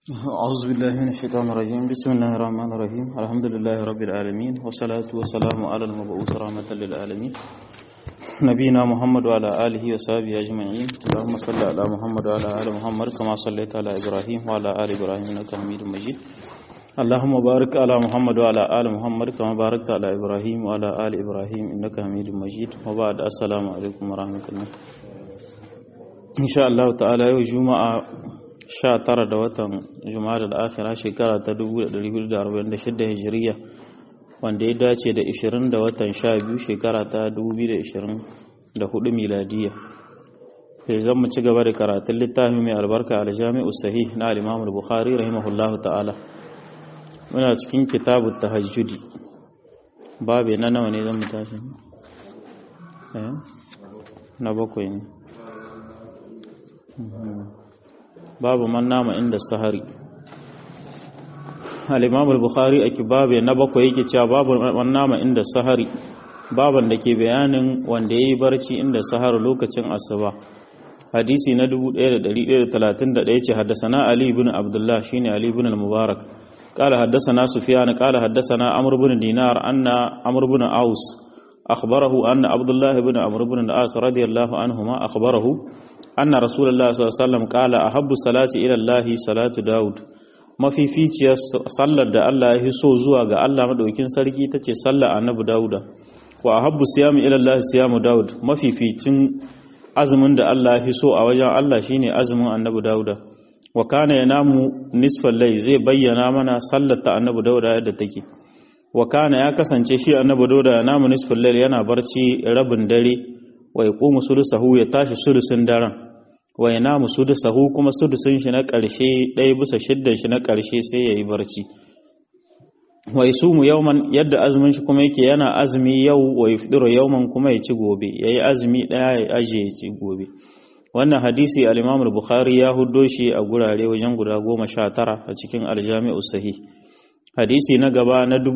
أعوذ بالله من الشيطان الرجيم بسم الله الرحمن الرحيم الحمد لله رب العالمين والصلاة والسلام على المبعوث رحمة للعالمين نبينا محمد وعلى آله وصحبه أجمعين اللهم صل على محمد وعلى آل محمد كما صليت على إبراهيم وعلى آل إبراهيم إنك حميد مجيد اللهم بارك على محمد وعلى آل محمد كما باركت على إبراهيم وعلى آل إبراهيم إنك حميد مجيد وبعد السلام عليكم ورحمة الله إن شاء الله تعالى يوم جمعة 19 da watan Jumada al-Akhira shekara ta 1446 Hijiriya wanda ya dace da 20 da watan 12 shekara ta 2024 miladiya. Sai zan mu ci gaba da karatun littafin mai albarka al-Jami'u Sahih na al-Imam al-Bukhari rahimahullahu ta'ala. Muna cikin kitabu tahajjudi. Babe na nawa ne zan mu tashi? Eh? Na bakwai ne. babu man nama inda sahari al-imam al-bukhari a kibabe na bakwai yake cewa babu man nama inda sahari baban da ke bayanin wanda yayi barci inda sahar lokacin asuba hadisi na 1131 ce haddasana ali ibn abdullah shine ali ibn al-mubarak قال حدثنا سفيان قال حدثنا عمرو بن دينار أن عمرو بن عوس أخبره أن عبد الله بن عمرو بن العاص رضي الله عنهما أخبره أن رسول الله صلى الله عليه وسلم قال أحب الصلاة إلى الله صلاة داود mafificiyar sallar da Allah ya so zuwa ga Allah madaukin sarki tace sallar annabi Dawuda wa ahabbu siyami ila Allah siyamu Dawud mafificin azumin da Allah ya so a wajen Allah shine azumin annabi Dawuda wa kana yanamu nisfal layl zai bayyana mana sallar ta annabi Dawuda yadda take wa kana ya kasance shi annabi Dawuda yanamu nisfal layl yana barci rabin dare wa yaqumu sulusahu ya tashi sulusin daren wa yanamu sudusahu kuma sudusin shi na ƙarshe ɗaya bisa shiddan shi na ƙarshe sai yayi barci wa yasumu yawman yadda azumin shi kuma yake yana azumi yau wa yafdiru yawman kuma ya ci gobe yayi azumi ɗaya ya aje ya ci gobe wannan hadisi al-Imam al-Bukhari ya huddo shi a gurare wajen guda goma sha tara a cikin al-Jami'u Sahih hadisi na gaba na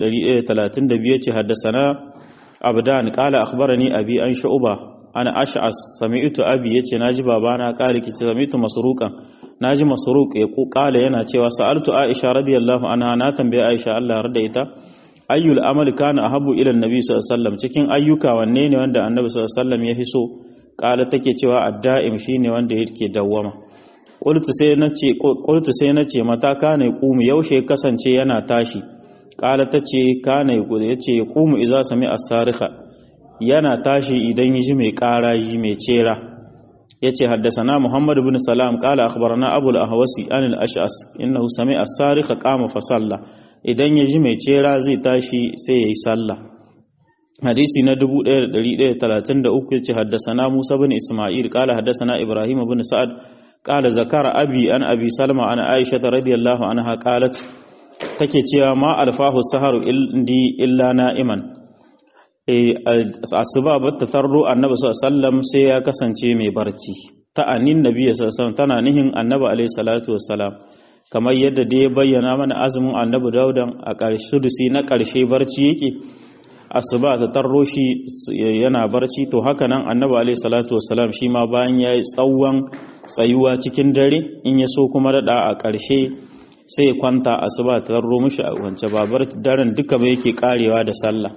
1132 ce haddasana abdan qala akhbarani abi an shu'ba ana ash'as sami'tu abi yace naji babana qali ki sami'tu masruqan naji masruq ya qala yana cewa sa'altu aisha radiyallahu anha na tambaye aisha Allah yarda ita ayyul amali kana ahabbu ila annabi sallallahu alaihi wasallam cikin ayyuka wanne ne wanda annabi sallallahu alaihi wasallam ya hiso qala take cewa adda'im shine wanda yake dawwama qultu sai nace qultu sai nace mata kana yaqumu yaushe kasance yana tashi qala tace kana yaqumu yace yaqumu idza sami'a as-sarikha yana tashi idan yi mai ƙaraji mai cera ya ce haddasana muhammadu bin salam ƙala akhbarana abu al-ahwasi an al-ash'as innahu sami'a sarika qama fa salla idan ya ji mai cera zai tashi sai yayi sallah hadisi na 1133 yace haddasana musa bin isma'il ƙala haddasana ibrahim bin sa'ad ƙala zakara abi an abi salma an aisha radiyallahu anha qalat take cewa ma alfahu saharu indi illa na'iman asuba ba ta tarro annabi sallam sai ya kasance mai barci ta anin nabi sallam tana nihin annabi alaihi salatu wassalam kamar yadda da ya bayyana mana azumin annabi daudan a ƙarshe dusi na ƙarshe barci yake asuba ta tarro shi yana barci to haka nan annabi alaihi salatu wassalam shi ma bayan ya yi tsawon tsayuwa cikin dare in ya so kuma daɗa a ƙarshe sai kwanta asuba ta tarro mishi a wance babar daren duka mai yake karewa da sallah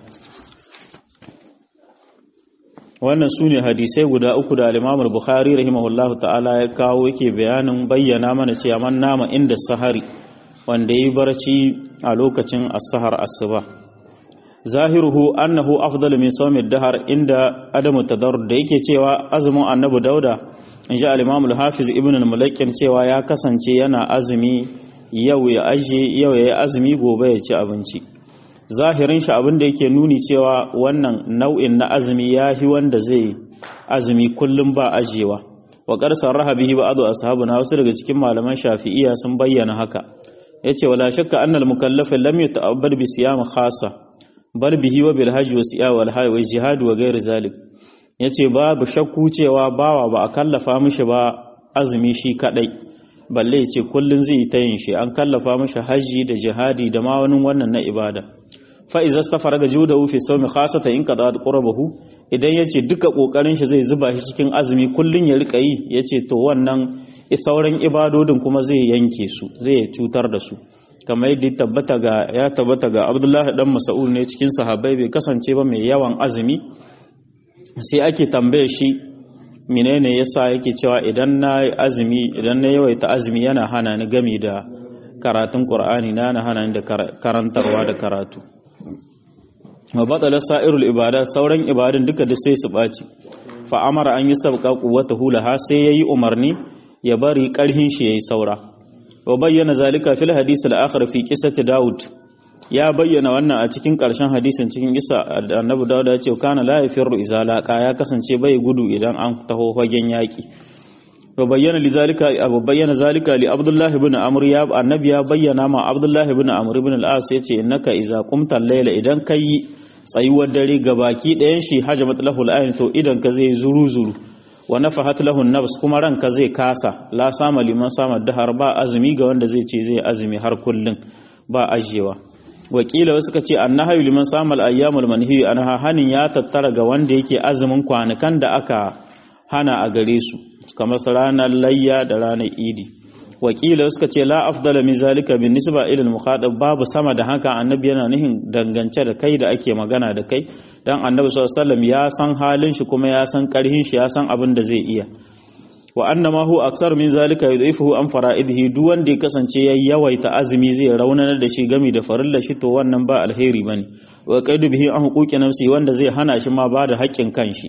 wannan su ne hadisai guda uku da alimamul bukhari rahimahullahu ta'ala ya kawo yake bayanin bayyana mana cewa man nama inda sahari wanda yi barci a lokacin as-sahar asuba zahiruhu annahu afdalu min sawmi dahar inda adamu tadarrud da yake cewa azumin annabi dauda inji al-imam hafiz ibn al-mulakkin cewa ya kasance yana azumi yau ya aje yau ya azumi gobe ya ci abinci zahirin shi abin da yake nuni cewa wannan nau'in na azumi ya fi wanda zai azumi kullum ba ajewa wa qarsar rahabihi ba'du ashabuna wasu daga cikin malaman shafi'iyya sun bayyana haka yace wala shakka anna al-mukallaf lam yata'abbad bi siyam khassa bal bihi wa bil hajj wa siyam wal hayy wa jihad wa ghair zalik yace babu shakku cewa bawa ba a kallafa mishi ba azumi shi kadai balle yace kullun zai ta yin shi an kallafa mishi haji da jihadi da ma wani wannan na ibada fa'iza ta fara ga juda wufe sau mai khasata in kada ƙurabahu idan ya ce duka ƙoƙarin shi zai zuba shi cikin azumi kullum ya rika yi ya ce to wannan sauran ibadodin kuma zai yanke su zai cutar da su kamar yadda tabbata ga ya tabbata ga Abdullahi dan Mas'ud ne cikin sahabbai bai kasance ba mai yawan azumi sai ake tambaye shi menene yasa yake cewa idan na azumi idan na yawaita azumi yana hana ni gami da karatun Qur'ani na na hana ni da karantarwa da karatu wa badala sa'irul ibada sauran ibadun duka da sai su baci fa amara an yi sabqa quwwatahu laha sai yayi umarni ya bari karhin shi yayi saura wa bayyana zalika fil hadith al-akhir fi qissati daud ya bayyana wannan a cikin karshen hadisin cikin kisa annabi daud ya ce kana la yafirru idza laqa ya kasance bai gudu idan an taho fagen yaki wa bayyana li zalika abu bayyana zalika li abdullah ibn amr ya annabi ya bayyana ma abdullah ibn amr ibn al-as yace innaka idza qumta al-layla idan kai tsayuwar dare gabaki ɗayan shi hajamat lahu al-ayn to idan ka zai zuru zuru wa nafahat lahu nafs kuma ranka zai kasa la sama liman sama dahar ba azumi ga wanda zai ce zai azumi har kullun ba ajiyewa wakila wasu ka ce annahayu liman sama al-ayyamul manhi anha hanin ya tattara ga wanda yake azumin kwanukan da aka hana a gare su kamar ranar layya da ranar idi wakila suka ce la afdala min zalika bin nisba ila al-mukhatab babu sama da haka annabi yana nihin dangance da kai da ake magana da kai dan annabi sallallahu alaihi wasallam ya san halin shi kuma ya san karhin shi ya san abin da zai iya wa annama hu aksar min zalika yudhifuhu an fara'idihi duk wanda ya kasance yayi yawaita azumi zai raunanar da shi gami da farilla shi to wannan ba alheri bane wa qaidu bihi an huquqi nafsi wanda zai hana shi ma ba da haƙƙin kanshi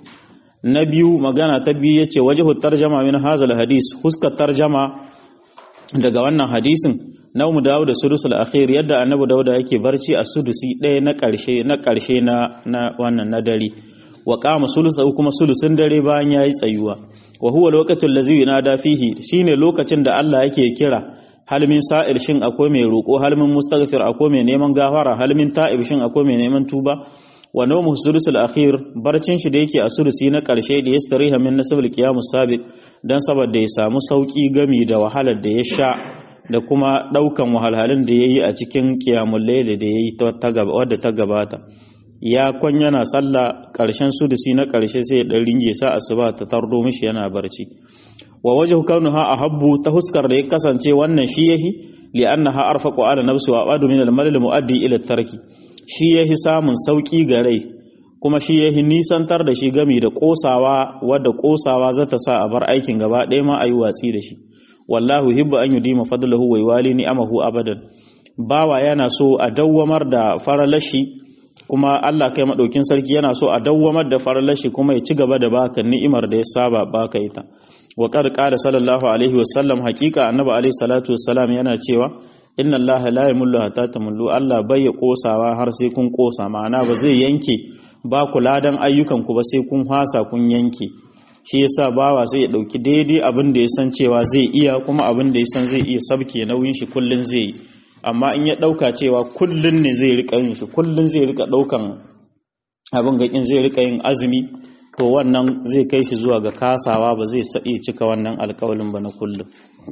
na biyu magana ta biyu yace wajhu tarjama min hazal hadis huskar tarjama daga wannan hadisin na mu dawo da sudusul akhir yadda annabi dauda yake barci a sudusi ɗaya na ƙarshe na ƙarshe na na wannan na dare wa qama sulusu kuma sulusun dare bayan yayi tsayuwa wa huwa lokacin lazi yunada fihi shine lokacin da Allah yake kira halmin sa'il shin akwai mai roƙo halmin mustaghfir akwai mai neman gafara halmin ta'ib shin akwai mai neman tuba wa nawmu sulusul akhir barcin shi da yake a sulusi na ƙarshe da yastariha min nasabul qiyamus sabiq dan saboda ya samu sauki gami da wahalar da ya sha da kuma daukan wahalhalun da yayi a cikin qiyamul layl da yayi ta gaba wadda ta gabata ya kwan yana sallah ƙarshen sudusi na ƙarshe sai ya ɗan ringe sa asuba ta tardo mishi yana barci wa waje kaunuha a habbu ta huskar da ya kasance wannan shi yahi li annaha arfaqu ala nafsi wa abadu min al-malal muaddi ila tarki shi yahi samun sauki ga rai kuma shi yahi nisantar da shi gami da kosawa wadda kosawa za ta sa a bar aikin gaba ɗaya ma a yi watsi da shi wallahu hibbu an yudima fadlahu wa yawali ni'amahu abadan bawa yana so a dawwamar da faralashi kuma Allah kai maɗaukin sarki yana so a dawwamar da farlashi kuma ya ci gaba da baka ni'imar da ya saba baka ita wa qad qala sallallahu alaihi wasallam haqiqa annabi alaihi salatu wassalam yana cewa inna allaha la yamullu hatta tamullu Allah bai ya kosawa har sai kun kosa ma'ana ba zai yanke ba ku ladan ayyukan ku ba sai kun hasa kun yanke shi yasa bawa sai ya dauki daidai abin da ya san cewa zai iya kuma abin da ya san zai iya sabke nauyin shi kullun zai yi amma in ya ɗauka cewa kullum ne zai rika yin shi kullum zai rika ɗaukan abin gaƙin zai rika yin azumi to wannan zai kai shi zuwa ga kasawa ba zai iya cika wannan alƙawalin ba na kullum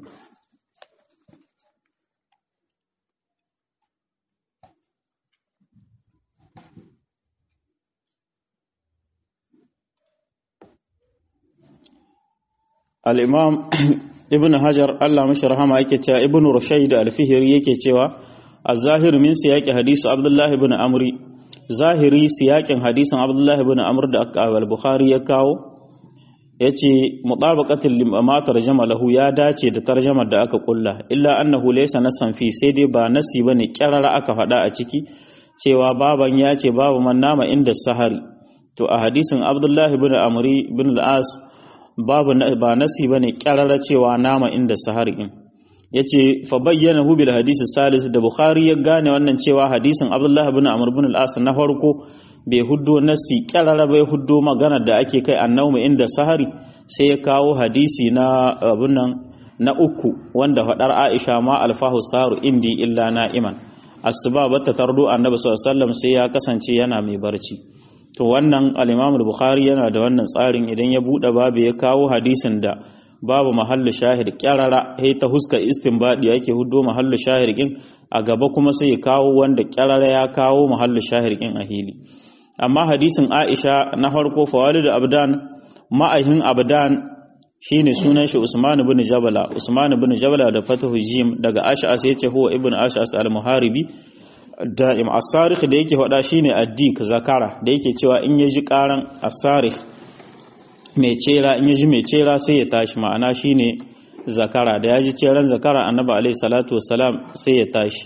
al'imam ibn hajar Allah mashi rahama yake cewa ibn rushayd al-fihri yake cewa az-zahir min siyaqi hadisu abdullah ibn amri zahiri siyakin hadisin abdullah ibn amr da al-bukhari ya kawo yace mutabaqatul limama tarjama lahu ya dace da tarjamar da aka kulla illa annahu laysa nasan fi sai dai ba nasi bane kirara aka faɗa a ciki cewa baban ya ce babu man nama inda sahari to a hadisin abdullah ibn amri ibn al-as babu ba nasi bane kyarara cewa nama inda sahari in yace fa bayyana hu bil hadisi salis da bukhari ya gane wannan cewa hadisin abdullah ibn amr ibn al-as na farko bai huddo nasi kyarara bai huddo magana da ake kai annawmu inda sahari sai ya kawo hadisi na abun nan na uku wanda fadar aisha ma alfahu saru indi illa na'iman asuba bata tardo annabi sallallahu alaihi wasallam sai ya kasance yana mai barci to wannan al-Imam bukhari yana da wannan tsarin idan ya bude babu ya kawo hadisin da babu mahallu shahid kyarara sai ta huska istinbadi yake huddo mahallu shahid din a gaba kuma sai ya kawo wanda kyarara ya kawo mahallu shahid din a hili amma hadisin Aisha na farko fawalid abdan ma'ahin abdan shine sunan shi Usman ibn Jabala Usman ibn Jabala da fatahu jim daga Ash'as yace huwa ibn Ash'as al-Muharibi da'im as-sarikh da yake faɗa shine addik zakara da yake cewa in yaji karan as-sarikh mai cera in yaji mai cera sai ya tashi ma'ana shine zakara da yaji ceran zakara annabi alaihi salatu wassalam sai ya tashi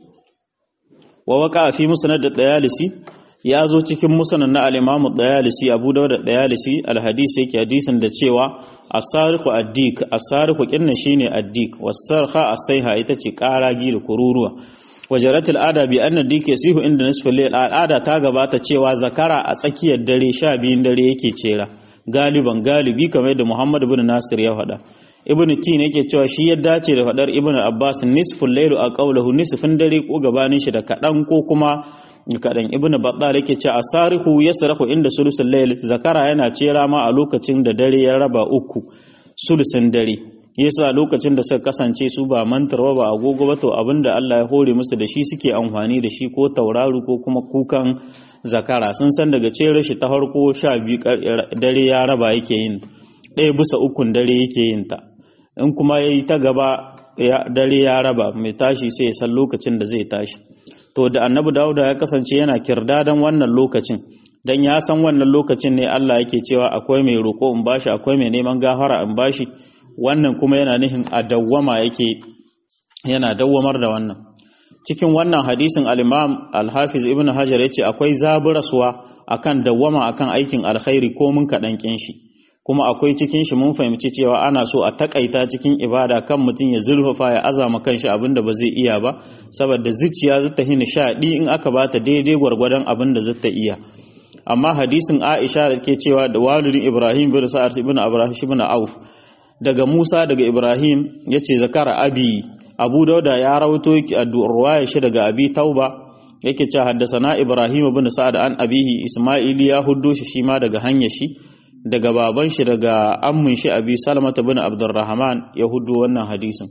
wa waka fi musnad da dayalisi ya zo cikin musnad na al-imam dayalisi abu dawud da dayalisi al-hadisi yake hadisin da cewa as-sarikhu addik as-sarikhu kinna shine addik was-sarha as-sayha ita ce karagi da kururuwa wajarat al'ada bi anna dik yasihu inda nisfil layl al'ada ta gabata cewa zakara a tsakiyar dare 12 dare yake cera galiban galibi kamar da Muhammad ibn Nasir ya faɗa ibn tin yake cewa shi ya dace da faɗar ibn Abbas nisful layl a qawluhu nisfin dare ko gabanin shi da kadan ko kuma kadan ibn Battal yake cewa asarihu yasrahu inda sulusul layl zakara yana cera ma a lokacin da dare ya raba uku sulusin dare yasa lokacin da suka kasance su ba mantarwa ba agogo ba to abinda Allah ya hore musu da shi suke amfani da shi ko tauraru ko kuma kukan zakara sun san daga cere shi ta harko sha biyu dare ya raba yake yin ɗaya bisa ukun dare yake yin ta in kuma ya yi ta gaba dare ya raba mai tashi sai ya san lokacin da zai tashi to da annabi dawuda ya kasance yana kirdadan wannan lokacin dan ya san wannan lokacin ne Allah yake cewa akwai mai roƙo in bashi akwai mai neman gafara in bashi wannan kuma yana nihin a dawwama yake yana dawwamar da wannan cikin wannan hadisin al-imam al-hafiz ibn hajar yace akwai zaburaswa akan dawwama akan aikin alkhairi ko mun kadan kin shi kuma akwai cikin shi mun fahimci cewa ana so a takaita cikin ibada kan mutum ya zulfafa ya azama kanshi abinda ba zai iya ba saboda zuciya zata hini shaɗi in aka bata daidai gwargwadon abinda zata iya amma hadisin Aisha da ke cewa da walidin Ibrahim bin Sa'ad ibn Abraham ibn Auf daga Musa daga Ibrahim yace zakara abi Abu Dauda ya rawato ruwaya shi daga Abi Tauba yake cewa haddasana Ibrahim ibn Sa'ad an abihi Isma'il ya huddo shi shi ma daga hanyar shi daga baban shi daga ammin shi Abi Salama ibn Abdurrahman ya huddo wannan hadisin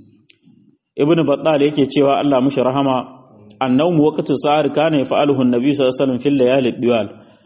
Ibn Battal yake cewa Allah mushi rahama annawmu waqtu sa'ar kana yaf'aluhu an-nabi sallallahu alaihi wasallam fil layali diwal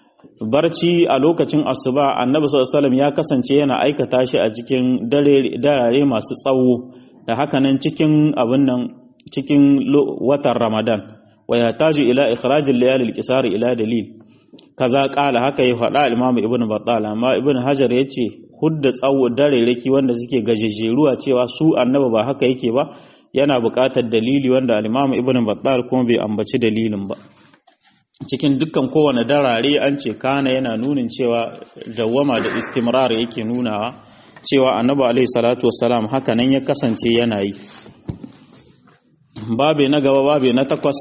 barci a lokacin asuba annabi sallallahu ya kasance yana aikata shi a cikin dare masu tsawo da haka nan cikin abin nan cikin watan ramadan wa ya taju ila ikhrajil layalil qisar ila dalil kaza kala haka ya faɗa imamu ibn battal amma ibn hajar yace hudda tsawo dare raki wanda suke gajejeruwa cewa su annabi ba haka yake ba yana buƙatar dalili wanda al-imamu ibn battal kuma bai ambaci dalilin ba cikin dukkan kowane darare an ce kana yana nunin cewa dawwama da istimrar yake nunawa cewa annabi alaihi salatu wassalam haka nan ya kasance yana yi babe na gaba babe na takwas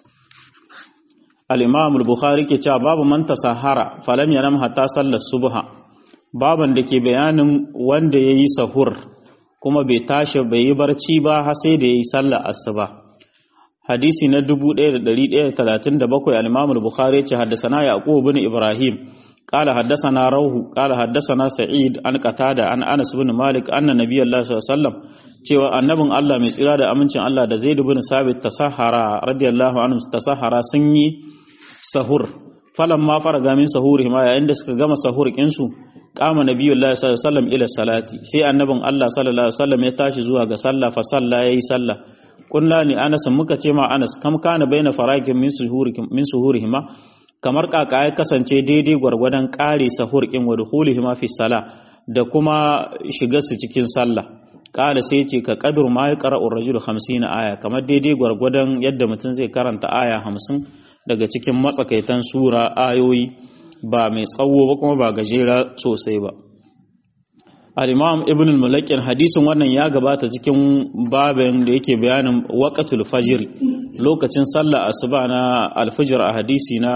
al-imam al-bukhari ke cewa babu man tasahara falam yanam hatta sallar subha baban da ke bayanin wanda yayi sahur kuma bai tashi bai yi barci ba har sai da yayi sallar asuba hadisi na 1137 al-Imam al-Bukhari ya ce haddathana Yaqub ibn Ibrahim qala haddathana Rawhu qala haddathana Sa'id an Qatada an Anas ibn Malik anna Nabiyullah sallallahu alaihi wasallam cewa annabin Allah mai tsira da amincin Allah da Zaid ibn Sabit tasahara radiyallahu anhu tasahara sun yi sahur falamma faraga min sahuri ma yayin da suka gama sahur kinsu kama Nabiyullah sallallahu alaihi wasallam ila salati sai annabin Allah sallallahu alaihi wasallam ya tashi zuwa ga sallah fa salla yayi sallah kunna ni anas muka ce ma anas kam kana baina farakin min suhurikum min suhurihima kamar kaka ya kasance daidai gwargwadon kare sahur kin wa dukhulihima fi sala da kuma shiga su cikin sallah kala sai ce ka qadru ma ya qara'u ar-rajulu 50 aya kamar daidai gwargwadon yadda mutum zai karanta aya 50 daga cikin matsakaitan sura ayoyi ba mai tsawo ba kuma ba gajera sosai ba al-imam ibn al-mulakin hadisin wannan ya gabata cikin babin da yake bayanin waqatul fajr lokacin sallah asuba na al-fajr a hadisi na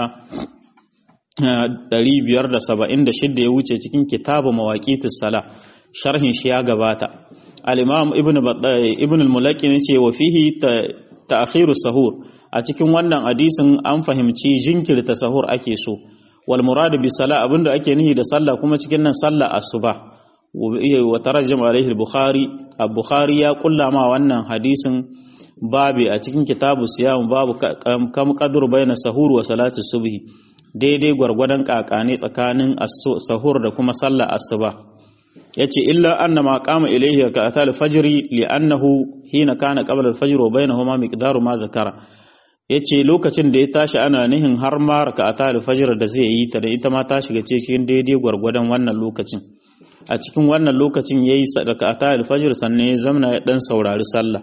576 ya wuce cikin kitabu mawaqitus sala sharhin shi ya gabata al-imam ibn ibn al-mulakin yace wa fihi ta'khiru sahur a cikin wannan hadisin an fahimci jinkirta sahur ake so wal murad bi sala abinda ake nihi da sallah kuma cikin nan sallah asuba wa tarajjama alaihi al-bukhari al-bukhari ya kulla ma wannan hadisin babi a cikin kitabu siyam babu kam qadr baina sahur wa salati subhi daidai gwargwadon kakane tsakanin sahur da kuma sallar asuba yace illa anna ma qama ilayhi ka atal fajri li annahu hina kana qabla al-fajr wa bainahuma miqdaru ma zakara yace lokacin da ya tashi ana nihin har ma ka atal fajr da zai yi ta da ita ma ta shiga cikin daidai gwargwadon wannan lokacin a cikin wannan lokacin yayi sadaka atal fajr sannan ya zamna ya dan saurari sallah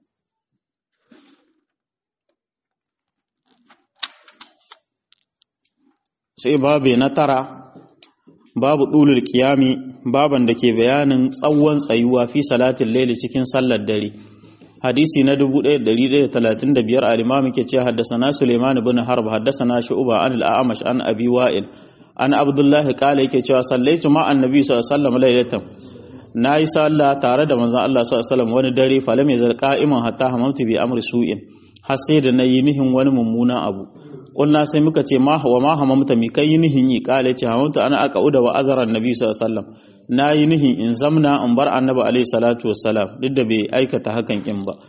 sai babu na tara babu ɗulul kiyami baban da ke bayanin tsawon tsayuwa fi salatin laili cikin sallar dare hadisi na 1135 al-imam ke ce haddasana Suleiman ibn Harb haddasana Shu'ba an al-A'mash an Abi Wa'il an Abdullah qala yake cewa sallaitu ma annabi sallallahu alaihi wasallam lailatan nayi sallah tare da manzon Allah sallallahu alaihi wasallam wani dare falam yazal qa'iman hatta hamamtu bi amri su'in har sai da nayi nihin wani mummunan abu kulna sai muka ce ma wa ma hamamta mi kai nihin yi kale ce hamamta ana aka uda wa azara annabi sallallahu alaihi wasallam nayi nihin in zamna in bar annabi alaihi salatu wassalam duk da bai aikata hakan kin ba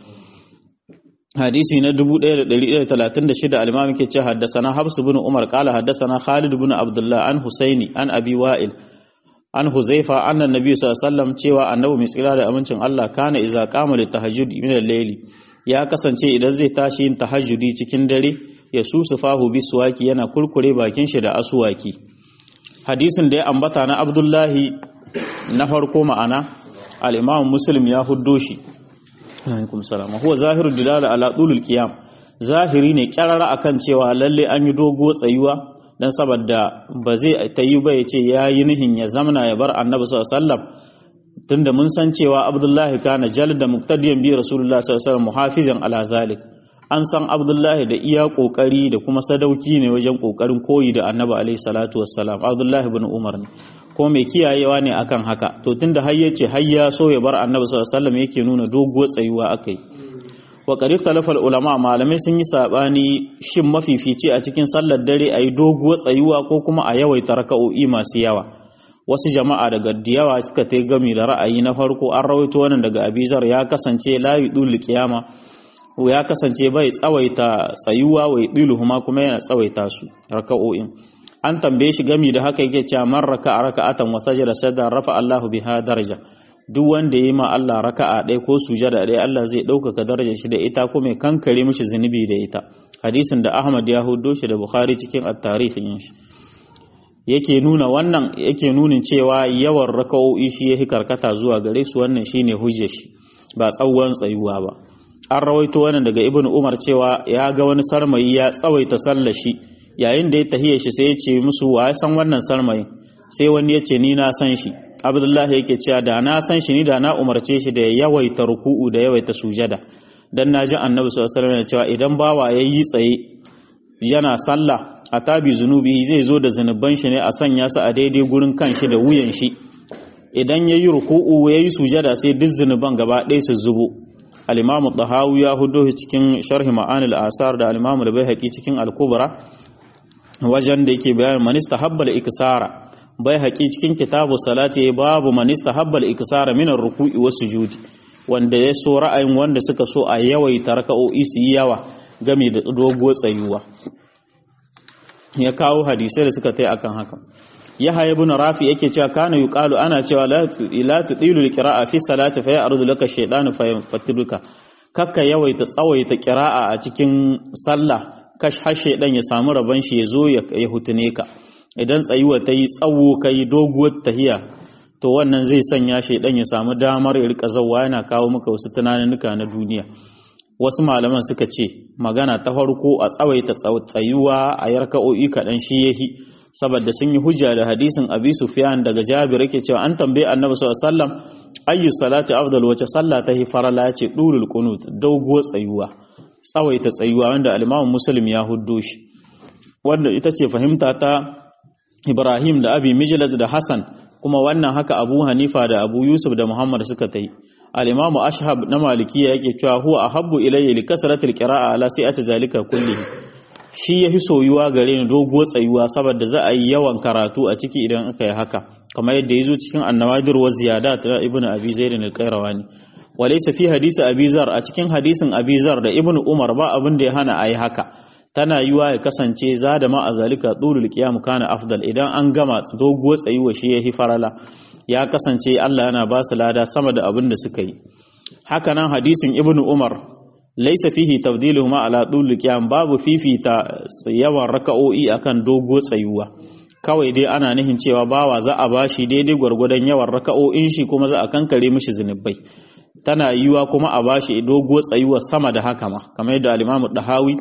hadisi na 1136 al-imam yake ce haddathana habs ibn umar qala haddathana khalid ibn abdullah an husaini an abi wa'il an huzaifa anna nabi sallallahu alaihi wasallam cewa annabi mai tsira da amincin Allah kana iza qama li tahajjud min al-layli ya kasance idan zai tashi yin tahajjudi cikin dare ya susufahu biswaki yana kurkure bakin shi da asuwaki hadisin da ya ambata na abdullahi na farko ma'ana al-imam muslim ya huddo shi alaikum salam huwa zahirul dilala ala tulul qiyam zahiri ne kyarara akan cewa lalle an yi dogo tsayuwa dan saboda ba zai tayi ba yace yayi nihin ya zamana ya bar annabi sallallahu alaihi wasallam tunda mun san cewa abdullahi kana jalda muqtadiyan bi rasulullahi sallallahu alaihi wasallam muhafizan ala zalik an san abdullahi da iya kokari da kuma sadauki ne wajen kokarin koyi da annabi alaihi salatu wassalam abdullahi ibn umar ne ko mai kiyayewa ne akan haka to tunda har yace har ya so ya bar annabi sallallahu alaihi wasallam yake nuna doguwar tsayuwa akai wa qad ikhtalafa ulama malamai sun yi sabani shin mafifici a cikin sallar dare ayi doguwar tsayuwa ko kuma a yawaita raka'o'i masu yawa wasu jama'a daga diyawa suka ta gami da ra'ayi na farko an rawaito wannan daga abizar ya kasance la yudul qiyama ya kasance bai tsawaita tsayuwa wai diluhuma kuma yana tsawaita su raka'o'in an tambaye shi gami da haka yake cewa man raka'a raka'atan wa sajada sada rafa Allahu biha daraja duk wanda yayi ma Allah raka'a ɗaya ko sujada ɗaya Allah zai ɗaukaka darajar shi da ita ko mai kankare mishi zunubi da ita hadisin da Ahmad ya hudo shi da Bukhari cikin at-tarikh shi yake nuna wannan yake nunin cewa yawan raka'o'i shi yake karkata zuwa gare su wannan shine hujjar shi ba tsawon tsayuwa ba an rawaito wannan daga Ibn Umar cewa ya ga wani sarmayi ya tsawaita sallar shi yayin da ya tahiya shi sai ya ce musu wa ya san wannan sarmayin sai wani ya ce ni na san shi abdullahi yake cewa da na san shi ni da na umarce shi da ya yawaita ruku'u da yawaita sujada dan na ji annabi sallallahu alaihi wasallam cewa idan bawa ya yi tsaye yana sallah a tabi zunubi zai zo da zunuban shi ne a sanya su a daidai gurin kan shi da wuyan shi idan ya yi ruku'u ya yi sujada sai duk zunuban gaba ɗaya su zubo al-imamu tahawi ya hudo cikin sharhi ma'anil asar da al-imamu al-baihaqi cikin al-kubra wajen da yake bayan manista habbal iksara bai haƙi cikin kitabu salati babu manista habbal iksara minar ruku'i wa sujudi wanda ya so ra'ayin wanda suka so a yawaita raka'o'i su yi yawa game da doguwar tsayuwa ya kawo hadisai da suka tai akan haka yahya ibn rafi yake cewa kana yuqalu ana cewa la la tudilu alqira'a fi salati fa ya'rudu laka shaytanu fa yaftiduka kakka yawaita tsawaita qira'a a cikin sallah kash hashe dan ya samu rabon shi ya zo ya hutune ka idan tsayuwa ta yi tsawo ka yi doguwar tahiya to wannan zai sanya shi dan ya samu damar ya rika zawa yana kawo maka wasu tunaninka na duniya wasu malaman suka ce magana ta farko a tsawaita tsayuwa a yarka'o'i kaɗan shi yahi saboda sun yi hujja da hadisin abi sufyan daga jabir yake cewa an tambaye annabi sallallahu alaihi wasallam ayyu salati afdal wace sallah ta hi farala ce durul qunut doguwar tsayuwa tsawaita tsayuwa wanda al-Imam Muslim ya huddo shi wanda ita ce fahimta ta Ibrahim da Abi Mijlad da Hassan kuma wannan haka Abu Hanifa da Abu Yusuf da Muhammad suka tai al-Imam Ashhab na Malikiya yake cewa huwa ahabbu ilayya li kasratil qira'a ala sai'ati zalika kullihi shi yafi soyuwa gare ni doguwar tsayuwa saboda za a yi yawan karatu a ciki idan aka yi haka kamar yadda yazo cikin An-Nawadir wa Ziyadat na Ibn Abi Zaid al-Qayrawani walaysa fi hadisi Abi Zar a cikin hadisin Abi Zar da Ibn Umar ba abin da ya hana ayi haka tana yiwa ya kasance za da ma a zalika tsulul qiyam kana afdal idan an gama doguwar tsayuwa shi yahi farala ya kasance Allah yana ba su lada sama da abin da suka yi haka nan hadisin ibnu umar laisa fihi tabdiluhuma ala dul qiyam babu fifita yawan raka'o'i akan dogo tsayuwa kawai dai ana nihin cewa bawa za a bashi daidai gwargwadon yawan raka'o'in shi kuma za a kankare mishi zunubai tana yiwa kuma a bashi dogo tsayuwa sama da haka ma kamar yadda al-Imam Dahawi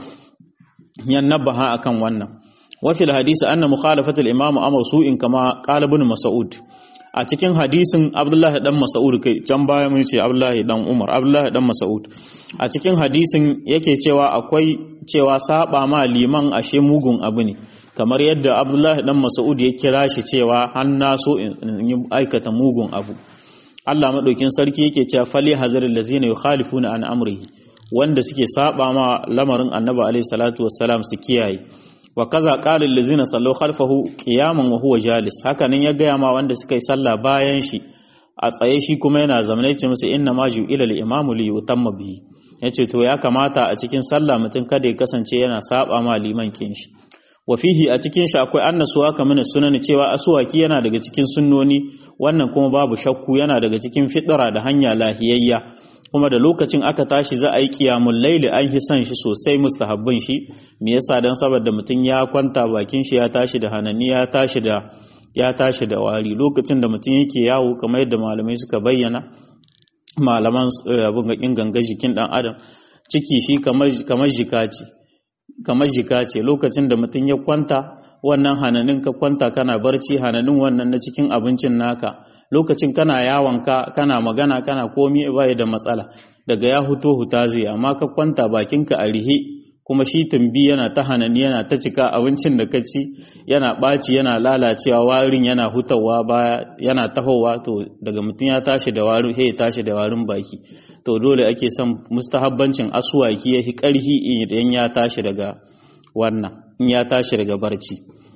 ya nabaha akan wannan wa fil hadisi anna mukhalafatul imam amr su'in kama qala ibn mas'ud a cikin hadisin Abdullahi dan Mas'ud kai can baya mun ce Abdullahi dan Umar Abdullahi dan Mas'ud a cikin hadisin yake cewa akwai cewa saba ma liman ashe mugun abu ne kamar yadda Abdullahi dan Mas'ud ya kira shi cewa an na so in yi aikata mugun abu Allah madaukin sarki yake cewa fali hazaril lazina yukhalifuna an amrihi wanda suke saba ma lamarin Annabi alaihi salatu wassalam su kiyaye wa kaza qala allazina sallu khalfahu qiyaman wa huwa jalis haka nan ya gaya ma wanda suka yi sallah bayan shi a tsaye shi kuma yana zamane ce musu inna ma ju ila al-imamu li yutamma bihi yace to ya kamata a cikin sallah mutum kada ya kasance yana saba ma liman kin shi wa fihi a cikin shi akwai annasuwa kamar sunan cewa asuwaki yana daga cikin sunnoni wannan kuma babu shakku yana daga cikin fitra da hanya lahiyayya kuma da lokacin aka tashi za a yi qiyamul layli an fi son shi sosai mustahabbin shi me yasa dan saboda mutum ya kwanta bakin shi ya tashi da hanani ya tashi da ya tashi da wari lokacin da mutum yake yawo kamar yadda malamai suka bayyana malaman abin gakin ganga jikin dan adam ciki shi kamar kamar jika ce kamar jika ce lokacin da mutum ya kwanta wannan hananin ka kwanta kana barci hananin wannan na cikin abincin naka lokacin kana yawonka kana magana kana komi bai da matsala daga ya huto huta zai amma ka kwanta bakinka a rihe kuma shi tumbi yana ta hanani yana ta cika abincin da ka ci yana ɓaci yana lalacewa warin yana hutawa baya yana tahowa to daga mutum ya tashi da warin ya tashi da warin baki to dole ake son mustahabbancin asuwaki ya fi ƙarfi idan ya tashi daga wannan in ya tashi daga barci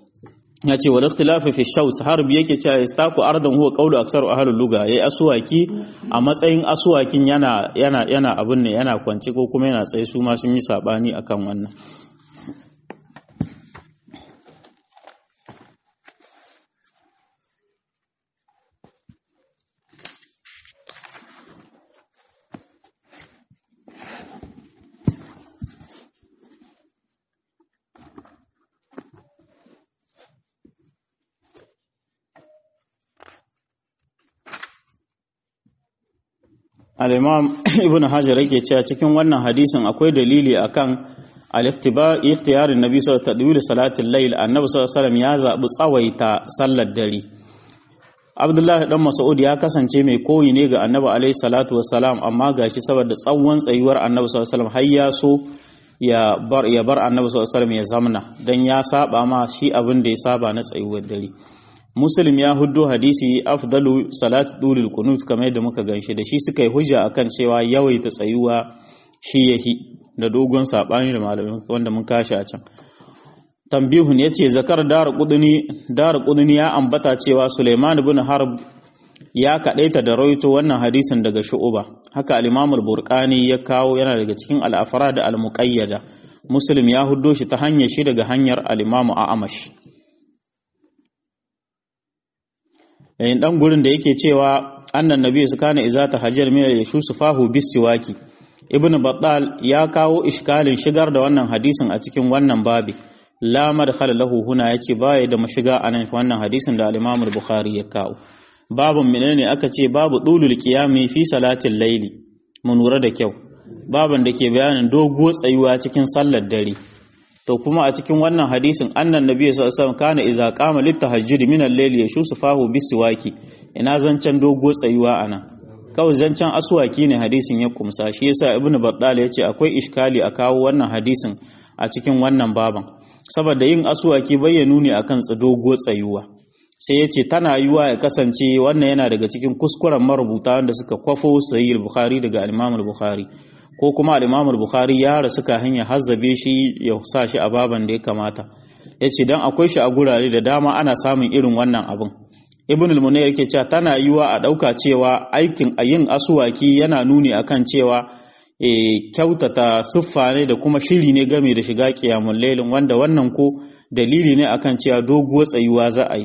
ya ce wal ikhtilafi fi shaws harbi yake cewa istaku ardan huwa qawlu aksaru ahlul luga yayi asuwaki a matsayin asuwakin yana yana yana abun ne yana kwance ko kuma yana tsaye su ma sun yi sabani akan wannan al-imam ibn hajar yake cewa cikin wannan hadisin akwai dalili akan al-ikhtiyarin nabi sallallahu alaihi wasallam salatul layl annabi sallallahu alaihi wasallam ya zabi tsawaita sallar dare abdullahi dan mas'ud ya kasance mai koyi ne ga annabi alaihi salatu wassalam amma gashi saboda tsawon tsayuwar annabi sallallahu alaihi wasallam har ya so ya bar ya bar annabi sallallahu alaihi wasallam ya zamna dan ya saba ma shi abin da ya saba na tsayuwar dare muslim ya huddo hadisi afdalu salat dulil kunut kamar yadda muka ganshi da shi suka yi hujja akan cewa yawaita tsayuwa shi yahi da dogon sabani da malamin wanda mun kashi a can tambihun yace zakar dar qudni dar qudni ya ambata cewa Suleiman ibn Harb ya kadaita da rawaito wannan hadisin daga Shu'ba haka al-Imam al-Burqani ya kawo yana daga cikin al-afrad al-muqayyada muslim ya huddo shi ta hanyar shi daga hanyar al-Imam A'amash yayin dan gurin da yake cewa annan nabi su kana iza ta hajjar min yashu sufahu bisiwaki ibnu battal ya kawo iskalin shigar da wannan hadisin a cikin wannan babi la madkhal lahu huna yace baya da mashiga anan wannan hadisin da al-imam al-bukhari ya kawo babun menene aka ce babu dulul qiyami fi salatil layli mun lura da kyau baban da ke bayanin dogo tsayuwa cikin sallar dare to kuma a cikin wannan hadisin annan nabi sallallahu alaihi wasallam kana idza qama litahajjud min al-layli yashusu fahu bisiwaki ina zancen dogo tsayuwa ana kawai zancen aswaki ne hadisin ya kumsa shi yasa ibnu battal yace akwai iskali a kawo wannan hadisin a cikin wannan baban saboda yin aswaki bayyanu ne akan dogo tsayuwa sai yace tana yiwa ya kasance wannan yana daga cikin kuskuren marubuta wanda suka kwafo sahih al-bukhari daga al-imam al-bukhari ko kuma al-Imam al-Bukhari ya rasu ka hanya hazzabe shi ya sa shi a baban da ya kamata yace dan akwai shi a gurare da dama ana samun irin wannan abun Ibn al-Munayr yake cewa tana yiwa a dauka cewa aikin ayin asuwaki yana nuni akan cewa e, kyautata siffa ne da kuma shiri ne game da shiga qiyamul lailin wanda wannan ko dalili ne akan cewa doguwar tsayuwa za a yi